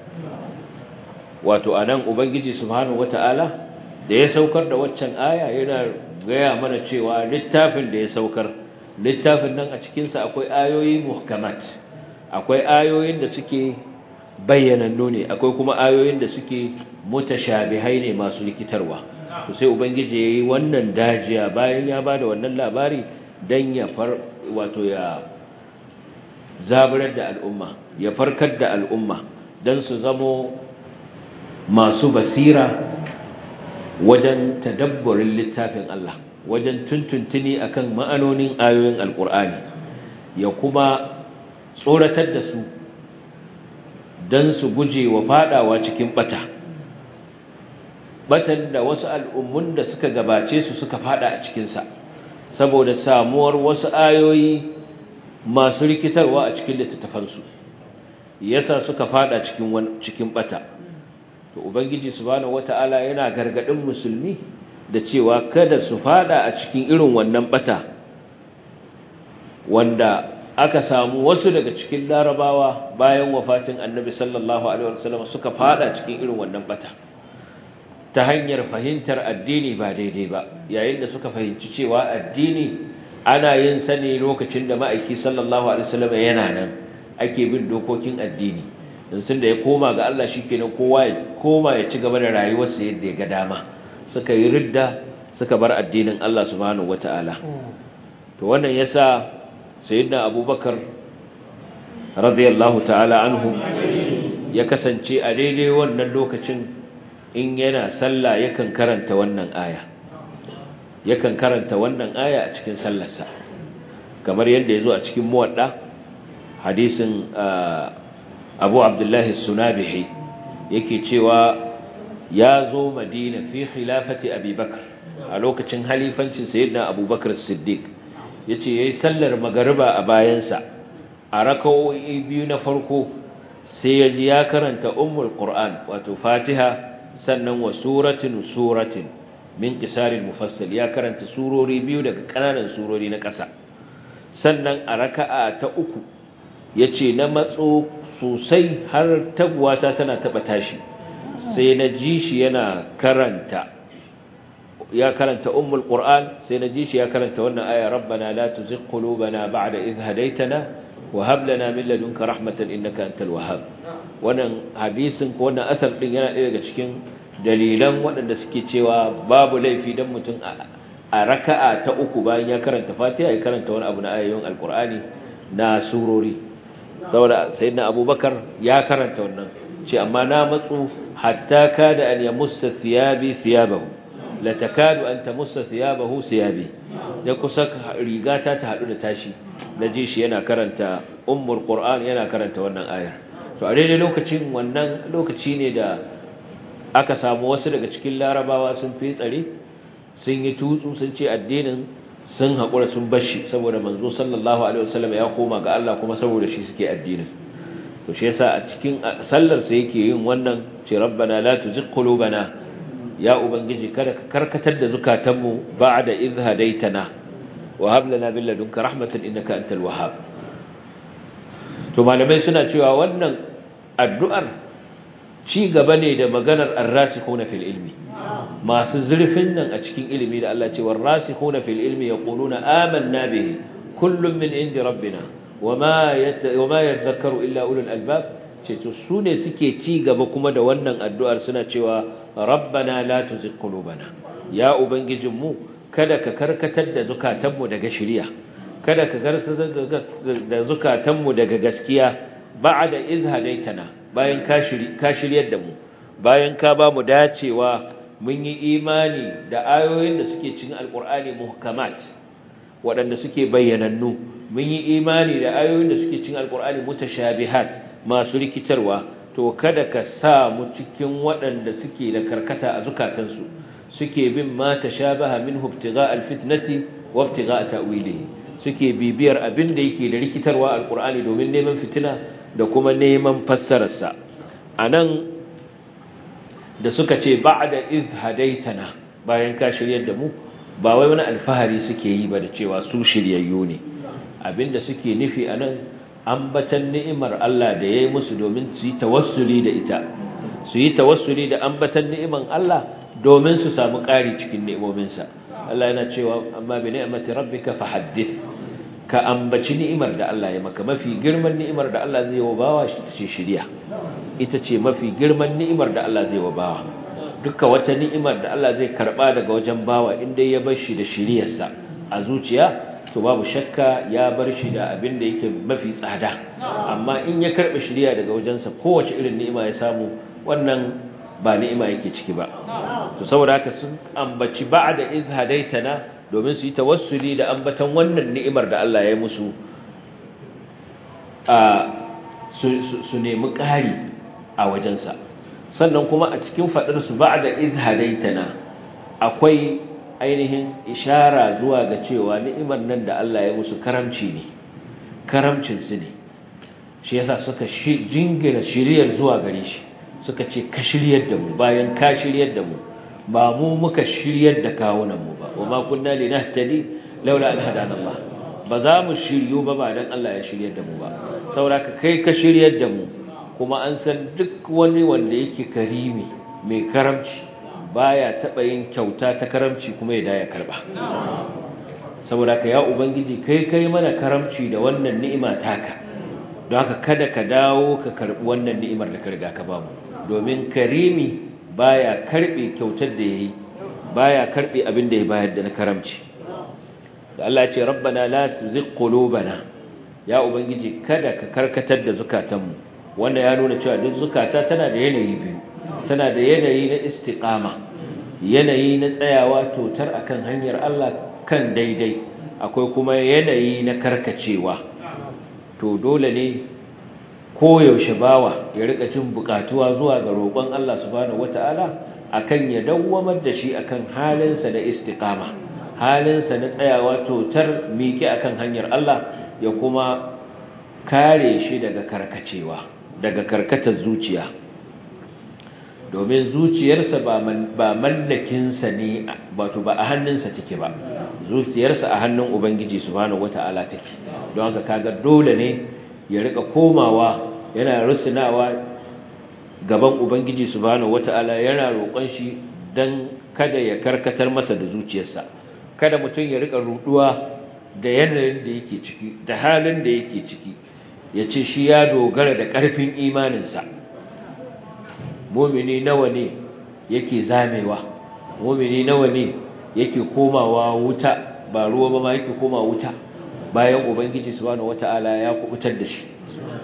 wato anan ubangiji subhanahu wata'ala da ya saukar da waccan aya yana gaya mana cewa littafin da ya saukar littafin nan a cikin sa akwai ayoyi muhkamat akwai ayoyin da suke bayyanannu ne akwai kuma ayoyin da suke mutashabihai ne masu likitarwa to sai ubangiji yayi wannan dajiya bayan ya bada wannan labari dan ya far wato ya zaburar da al'umma ya farkar da al'umma dan su zamo masu basira wajen tadabburin littafin Allah wajen tuntuntuni akan ma'anonin ayoyin alqur'ani ya kuma tsoratar da su dan su guje wa fadawa cikin bata batan da wasu al'ummun da suka gabace su suka fada a cikinsa saboda samuwar wasu ayoyi masu rikitarwa a cikin littattafansu yasa suka fada cikin cikin bata to ubangiji subhanahu wata'ala yana gargadin musulmi da cewa kada su fada a cikin irin wannan bata wanda aka samu wasu daga cikin larabawa bayan wafatin annabi sallallahu alaihi wasallam suka fada cikin irin wannan bata ta hanyar fahimtar addini ba daidai ba yayin da suka fahimci cewa addini ana yin sa ne lokacin da ma'aiki sallallahu alaihi wasallam yana nan ake bin dokokin addini dan sun da ya koma ga Allah shikenan kowa ya koma ya ci gaba da rayuwarsa yadda ya ga dama suka yi ridda suka bar addinin Allah subhanahu wataala to wannan yasa sayyidina abubakar radiyallahu ta'ala anhu ya kasance a daidai wannan lokacin in yana sallah yakan karanta wannan aya yakan karanta wannan aya a cikin sallarsa kamar yadda yazo a cikin muwadda hadisin Abu Abdullah as-Sunabihi yake cewa ya zo Madina fi khilafati Abi Bakr a lokacin halifancin sayyidina Abu Bakr as-Siddiq yace yayi sallar magariba a bayansa a raka'o'i biyu na farko sai ya ji ya karanta ummul qur'an wato fatiha sannan wa suratin suratin min qisaril mufassal ya karanta surori biyu daga kananan surori na ƙasa sannan a raka'a ta uku yace na matso sosai har taguwata tana taba tashi sai na ji shi yana karanta ya karanta ummul qur'an sai na ji shi ya karanta wannan aya rabbana la tuzigh qulubana ba'da idh hadaytana wa hab lana min ladunka rahmatan innaka antal wahhab wannan hadisin ko wannan asar din yana ɗaya daga cikin dalilan waɗanda suke cewa babu laifi dan mutum a raka'a ta uku bayan ya karanta Fatiha ya karanta wani abu na ayoyin Alkur'ani na surori saboda sayyidina Abubakar ya karanta wannan ce amma na matsu hatta kada an yamussa thiyabi thiyabahu la takadu an tamussa thiyabahu thiyabi da kusa rigata ta hadu da tashi naji shi yana karanta ummul qur'an yana karanta wannan ayar to a daidai lokacin wannan lokaci ne da aka samu wasu daga cikin larabawa sun fi tsare sun yi tutsu sun ce addinin sun haƙura sun bashi saboda manzo sallallahu alaihi wasallam ya koma ga Allah kuma saboda shi suke addinin to shi yasa a cikin sallar sa yake yin wannan ce rabbana la tuzigh qulubana ya ubangiji kada ka karkatar da zukatanmu ba'da idh hadaitana wa hab lana min ladunka rahmatan innaka antal wahhab to malamai suna cewa wannan addu'ar ci gaba ne da maganar ar-rasikhuna fil ilmi masu zurfin nan a cikin ilimi da Allah ce war-rasikhuna fil ilmi yaquluna amanna bihi kullun min indi rabbina wama wama yadhakkaru illa ulul albab ce to su ne suke ci gaba kuma da wannan addu'ar suna cewa rabbana la tuzigh qulubana ya ubangijinmu kada ka karkatar da zukatanmu daga shiriya kada ka karkatar da zukatanmu daga gaskiya ba'da iz hadaitana bayan ka shiryar da mu bayan ka ba mu dacewa mun yi imani da ayoyin da suke cikin alkur'ani muhkamat waɗanda suke bayyanannu mun yi imani da ayoyin da suke cikin alkur'ani mutashabihat masu rikitarwa to kada ka sa mu cikin waɗanda suke da karkata a zukatansu suke bin ma tashabaha minhu ibtigha alfitnati wa ibtigha ta'wilihi suke bibiyar abin da yake da rikitarwa alkur'ani domin neman fitina da kuma neman fassararsa anan da suka ce ba'da iz hadaitana bayan ka shiryar da mu ba wai wani alfahari suke yi ba da cewa su shiryayyu ne abinda suke nufi anan ambatan ni'imar Allah da yayi musu domin su yi tawassuli da ita su yi tawassuli da ambatan ni'iman Allah domin su samu ƙari cikin ni'imominsa Allah yana cewa amma bi ni'mati rabbika fahaddith ka ambaci ni'imar da Allah ya maka mafi girman ni'imar da Allah zai wa bawa shi ce shiriya ita ce mafi girman ni'imar da Allah zai wa bawa duka wata ni'imar da Allah zai karba daga wajen bawa inda ya bar shi da shiriyarsa a zuciya to babu shakka ya bar shi da abin da yake mafi tsada amma in ya karba shiriya daga wajensa kowace irin ni'ima ya samu wannan ba ni'ima yake ciki ba to saboda haka sun ambaci ba'da iz hadaitana domin su yi tawassuli da ambatan wannan ni'imar da Allah ya musu a su nemi ƙari a wajensa sannan kuma a cikin faɗar su ba'da iz hadaitana akwai ainihin ishara zuwa ga cewa ni'imar nan da Allah ya musu karamci ne karamcin su ne shi yasa suka jingina shiriyar zuwa gare shi suka ce ka shiryar da mu bayan ka shiryar da mu ba mu muka shiryar da kawunan mu ba wa ma kunna linahtadi laula an hadana Allah ba za mu shiryu ba ba dan Allah ya shiryar da mu ba saboda kai ka shiryar da mu kuma an san duk wani wanda yake karimi mai karamci baya taba yin kyauta ta karamci kuma ya daya karba saboda ka ya ubangiji kai kai mana karamci da wannan ni'ima taka don haka kada ka dawo ka karbi wannan ni'imar da ka riga ka bamu domin karimi baya karbe kyautar da yayi baya karbe abin da ya bayar da na karamci da Allah ya ce rabbana la tuzigh qulubana ya ubangiji kada ka karkatar da zukatanmu wanda ya nuna cewa duk zukata tana da yanayi biyu tana da yanayi na istiqama yanayi na tsayawa totar akan hanyar Allah kan daidai akwai kuma yanayi na karkacewa to dole ne koyaushe bawa ya rika jin bukatuwa zuwa ga roƙon Allah subhanahu wataala akan ya dawwamar da shi akan halinsa da istiqama halinsa na tsayawa totar miƙe akan hanyar Allah ya kuma kare shi daga karkacewa daga karkatar zuciya domin zuciyarsa ba mallakinsa ne wato ba a hannunsa take ba zuciyarsa a hannun ubangiji subhanahu wata'ala take don haka kaga dole ne ya rika komawa yana rusunawa gaban ubangiji subhanahu wata'ala yana roƙon shi dan kada ya karkatar masa da zuciyarsa kada mutum ya rika ruduwa da yanayin da yake ciki da halin da yake ciki ya ce shi ya dogara da ƙarfin imaninsa mumini nawa ne yake zamewa mumini nawa ne yake komawa wuta ba ruwa ba ma yake komawa wuta bayan ubangiji subhanahu wataala ya kubutar da shi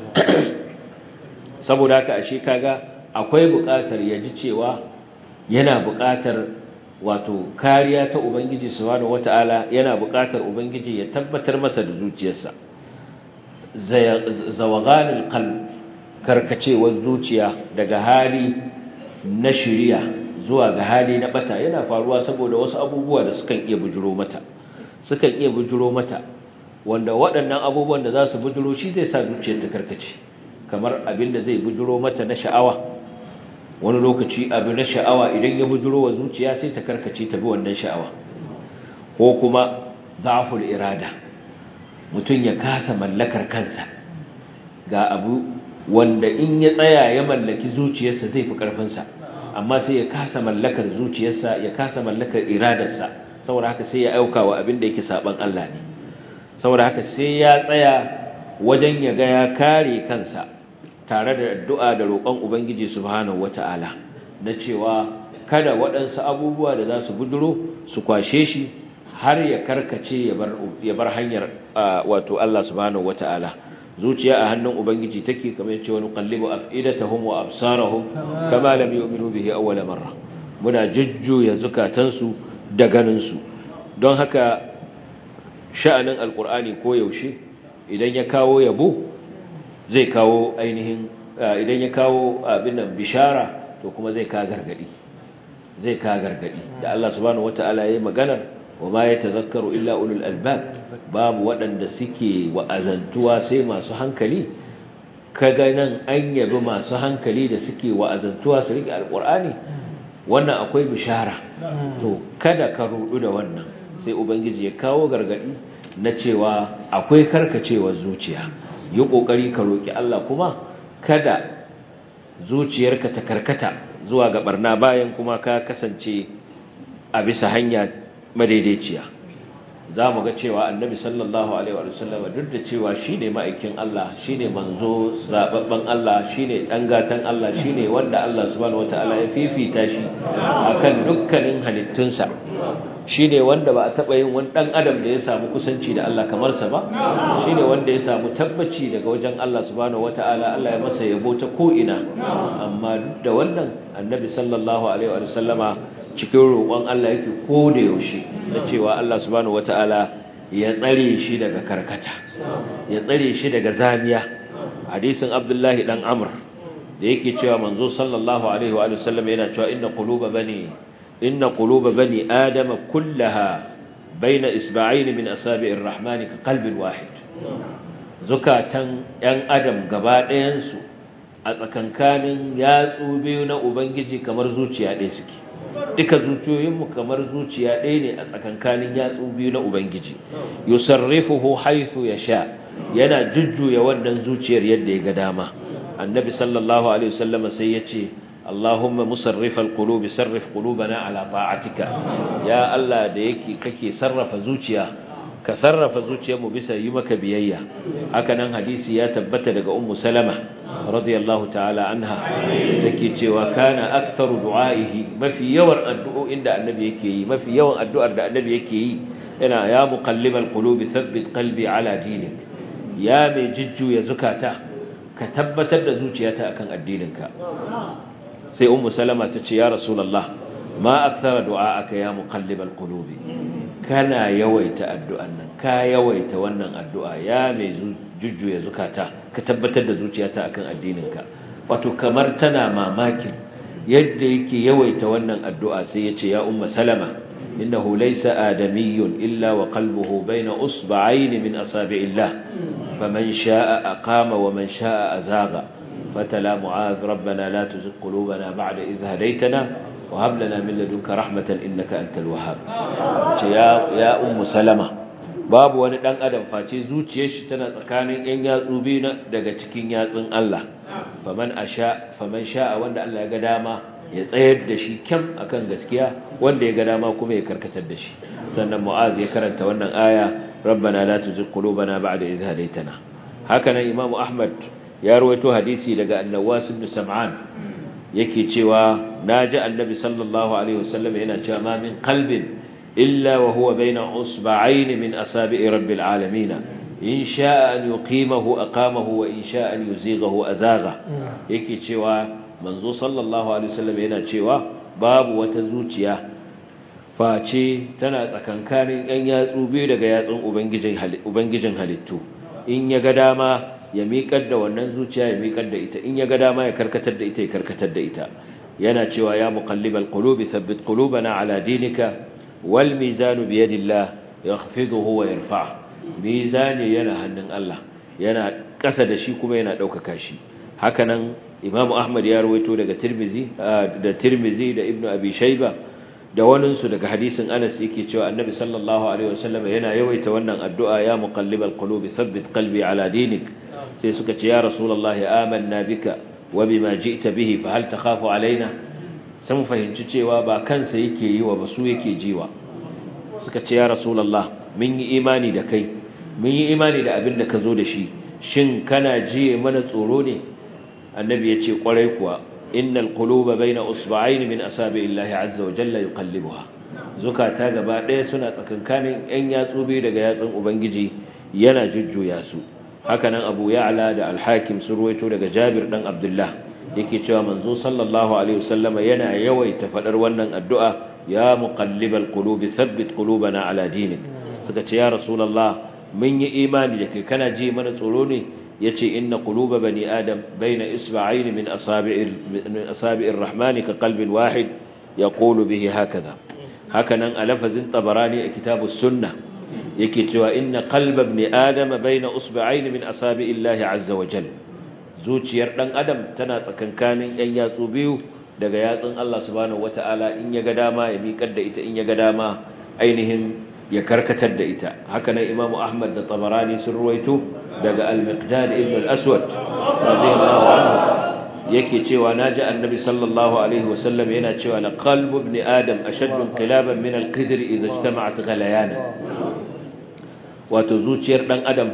saboda haka ashe kaga akwai buƙatar ya ji cewa yana buƙatar wato kariya ta ubangiji subhanahu wataala yana buƙatar ubangiji ya tabbatar masa da zuciyarsa zawaganul qalb karkacewar zuciya daga hali na shiriya zuwa ga hali na bata yana faruwa saboda wasu abubuwa da sukan iya bujuro mata sukan iya bujuro mata wanda waɗannan abubuwan da za su bujuro shi zai sa zuciyar ta karkace kamar abin da zai bujuro mata na sha'awa wani lokaci abin na sha'awa idan ya bujuro wa zuciya sai ta karkace ta bi wannan sha'awa ko kuma zaful irada mutum ya kasa mallakar kansa ga abu wanda in ya tsaya ya mallaki zuciyarsa zai fi ƙarfinsa amma sai ya kasa mallakar zuciyarsa ya kasa mallakar iradarsa saboda haka sai ya auka wa abin da yake saban Allah ne saboda haka sai ya tsaya wajen ya ga ya kare kansa tare da addu'a da roƙon ubangiji subhanahu wata'ala na cewa kada waɗansu abubuwa da za su buduro su kwashe shi har ya karkace ya bar hanyar wato Allah subhanahu wata'ala zuciya a hannun ubangiji take kamar yace wani qallibu afidatahum wa absarahum kama lam yu'minu bihi awwala marra muna jujjuya zukatansu da ganin su don haka sha'anin alqur'ani ko yaushe idan ya kawo yabo zai kawo ainihin idan ya kawo abin nan bishara to kuma zai ka gargadi zai ka gargadi da Allah subhanahu wataala yayi maganar wa ma yatazakkaru illa ulul albab babu waɗanda suke wa'azantuwa sai masu hankali kaga nan an yabi masu hankali da suke wa'azantuwa su rike alqur'ani wannan akwai bishara to kada ka rudu da wannan sai ubangiji ya kawo gargadi na cewa akwai karkacewar zuciya yi kokari ka roki Allah kuma kada zuciyarka ta karkata zuwa ga barna bayan kuma ka kasance a bisa hanya madaidaiciya za mu ga cewa annabi sallallahu alaihi wa sallam duk da cewa shine ma'aikin Allah shine manzo zababban Allah shine dan gatan Allah shine wanda Allah subhanahu wataala ya fifita shi akan dukkanin halittunsa shine wanda ba a taba yin wani dan adam da ya samu kusanci da Allah kamar sa ba shine wanda ya samu tabbaci daga wajen Allah subhanahu wataala Allah ya masa yabo ta ko ina amma duk da wannan annabi sallallahu alaihi wa sallama cikin roƙon Allah yake ko da yaushe da cewa Allah subhanahu wataala ya tsare shi daga karkata ya tsare shi daga zamiya hadisin Abdullahi dan Amr da yake cewa manzo sallallahu alaihi wa sallam yana cewa inna quluba bani inna quluba bani adama kullaha baina isba'ain min asabi'ir rahmani ka qalbin wahid zukatan yan adam gaba ɗayan su a tsakankanin yatsu biyu na ubangiji kamar zuciya ɗaya suke duka zuciyoyinmu kamar zuciya ɗaya ne a tsakankanin yatsu biyu na ubangiji yusarrifuhu haythu yasha yana jujjuya wannan zuciyar yadda ya ga dama annabi sallallahu alaihi wasallam sai ya ce Allahumma musarrifal qulubi sarrif qulubana ala ta'atika ya Allah da yake kake sarrafa zuciya ka sarrafa zuciyarmu bisa yi maka biyayya haka nan hadisi ya tabbata daga ummu salama radiyallahu ta'ala anha take cewa kana aktharu du'aihi mafi yawan addu'o'in da annabi yake yi mafi yawan addu'ar da annabi yake yi yana ya muqallibal qulubi thabbit qalbi ala dinik ya mai jujjuya zukata ka tabbatar da zuciyata akan addininka sai ummu salama ta ce ya rasulullah ma akthara du'aaka ya muqallibal qulubi kana yawaita addu'an nan ka yawaita wannan addu'a ya mai jujjuya zukata ka tabbatar da zuciyata akan addininka wato kamar tana mamakin yadda yake yawaita wannan addu'a sai ya ce ya umma salama innahu laysa adamiyyun illa wa qalbuhu bayna usba'ayn min asabi'illah faman sha'a aqama wa man sha'a azaga fatala mu'adh rabbana la tuzigh qulubana ba'da idh hadaytana وهب لنا من لدنك رحمة إنك أنت الوهاب يا يا أم سلمة babu wani dan adam face zuciyar shi tana tsakanin yan yatsu biyu na daga cikin yatsun Allah faman asha faman sha'a wanda Allah ya ga dama ya tsayar da shi kyam akan gaskiya wanda ya ga dama kuma ya karkatar da shi sannan mu'az ya karanta wannan aya rabbana la tuzigh qulubana ba'da idh hadaytana haka nan imamu ahmad ya rawaito hadisi daga annawas ibn sam'an yake cewa naji annabi sallallahu alaihi wasallam yana cewa ma min qalbin illa wa huwa baina usba'ayn min asabi'i rabbil alamin in sha'a an yuqimahu aqamahu wa in sha'a an yuzighahu azagha yake cewa manzo sallallahu alaihi wasallam yana cewa babu wata zuciya face tana tsakankanin yan yatsu biyu daga yatsun ubangijin ubangijin halittu in ya ga dama ya miƙar da wannan zuciya ya miƙar da ita in ya ga dama ya karkatar da ita ya karkatar da ita yana cewa ya muqallibal qulubi thabbit qulubana ala dinika wal mizanu bi yadillah yakhfiduhu wa yarfa mizani yana hannun Allah yana ƙasa da shi kuma yana ɗaukaka shi hakanan imamu ahmad ya rawaito daga tirmizi da tirmizi da ibnu abi shayba da waninsu daga hadisin Anas yake cewa Annabi sallallahu alaihi wasallam yana yawaita wannan addu'a ya muqallibal qulubi thabbit qalbi ala dinik sai suka ce ya rasulullahi amanna bika wa bima ji'ta bihi fa hal takhafu alaina sun fahimci cewa ba kansa yake yi wa basu yake jiwa suka ce ya rasulullah mun yi imani da kai mun yi imani da abin da ka zo da shi shin kana jiye mana tsoro ne annabi ya ce kwarai kuwa innal quluba baina usba'ayn min asabi'illahi azza wa jalla yuqallibuha zukata gaba ɗaya suna tsakankanin ‘yan yatsu biyu daga yatsun Ubangiji yana jujjuya su hakanan abu ya'ala da alhakim sun ruwaito daga jabir ɗan abdullah yake cewa manzo sallallahu alaihi wasallama yana yawaita faɗar wannan addu'a ya muqallibal qulubi thabbit qulubana ala dinik suka ce ya rasulullah mun yi imani da kai kana ji mana tsoro ne yace inna quluba bani adam baina isba'ayn min asabi'ir min asabi'ir rahmani ka qalbin wahid yaqulu bihi hakaza hakanan a lafazin tabarani a kitabus sunna yake cewa inna qalba ibn adam baina usba'ayn min asabi'illahi azza wa jalla zuciyar dan adam tana tsakankanin yan yatsu biyu daga yatsun Allah subhanahu wata'ala in ya ga dama ya miƙar da ita in ya ga dama ainihin ya karkatar da ita hakanan imamu ahmad da tabarani sun ruwaito daga al-miqdad ibn al-aswad radiyallahu anhu yake cewa naji annabi sallallahu alaihi wasallam yana cewa la qalbu ibn adam ashaddu inqilaban min al-qidr idha ijtama'at ghalayana wato zuciyar dan adam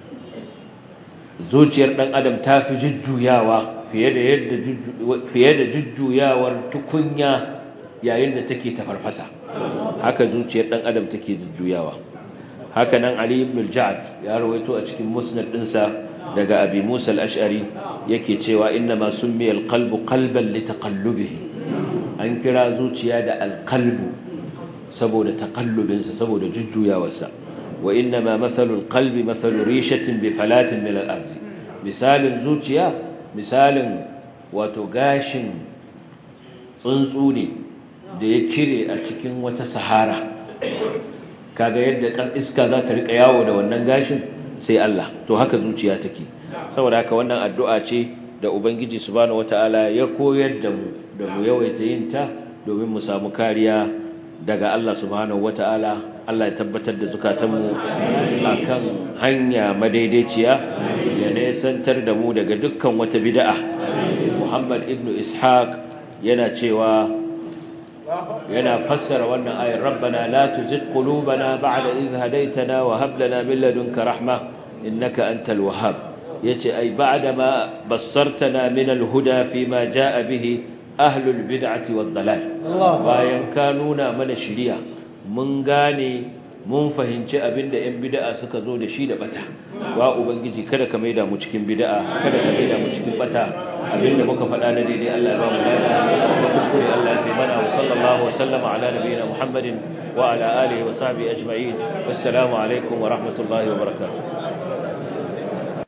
zuciyar dan adam ta fi jujjuyawa fiye da yadda fiye da jujjuyawar tukunya yayin da take tafarfasa haka zuciyar dan adam take jujjuyawa haka nan ali ibn al-ja'd ya rawaito a cikin musnad dinsa daga abi musa al-ash'ari yake cewa inna ma summiya al-qalbu qalban litaqallubihi an kira zuciya da al-qalbu saboda taqallubinsa saboda jujjuyawarsa wa inna ma mathalu al-qalbi mathalu rishatin bi falatin min al-ard misalin zuciya misalin wato gashin tsuntsu ne da ya kire a cikin wata sahara kaga yadda iska za ta rika yawo da wannan gashin sai Allah to haka zuciya take saboda haka wannan addu'a ce da ubangiji subhanahu wataala ya koyar da mu da mu yawaita yin ta domin mu samu kariya daga Allah subhanahu wataala Allah ya tabbatar da zukatanmu akan hanya madaidaiciya ya nesantar da mu daga dukkan wata bid'a Muhammad ibn Ishaq yana cewa yana fassara wannan ayar rabbana la tuzigh qulubana ba'da idh hadaytana wa hab lana min ladunka rahma innaka antal wahhab yace ai ba'da ma bassartana min al-huda fima jaa bihi ahlul bid'ati wad dalal bayan ka nuna mana shiriya mun gane mun fahimci abinda yan bid'a suka zo da shi da bata wa ubangiji kada ka maida mu cikin bid'a kada ka maida mu cikin bata abinda muka faɗa na daidai Allah ya ba mu lada kuma kuskure Allah ya mana wa sallallahu wa sallama ala nabiyina Muhammadin wa ala alihi wa sahbihi ajma'in wassalamu alaikum wa rahmatullahi wa barakatuh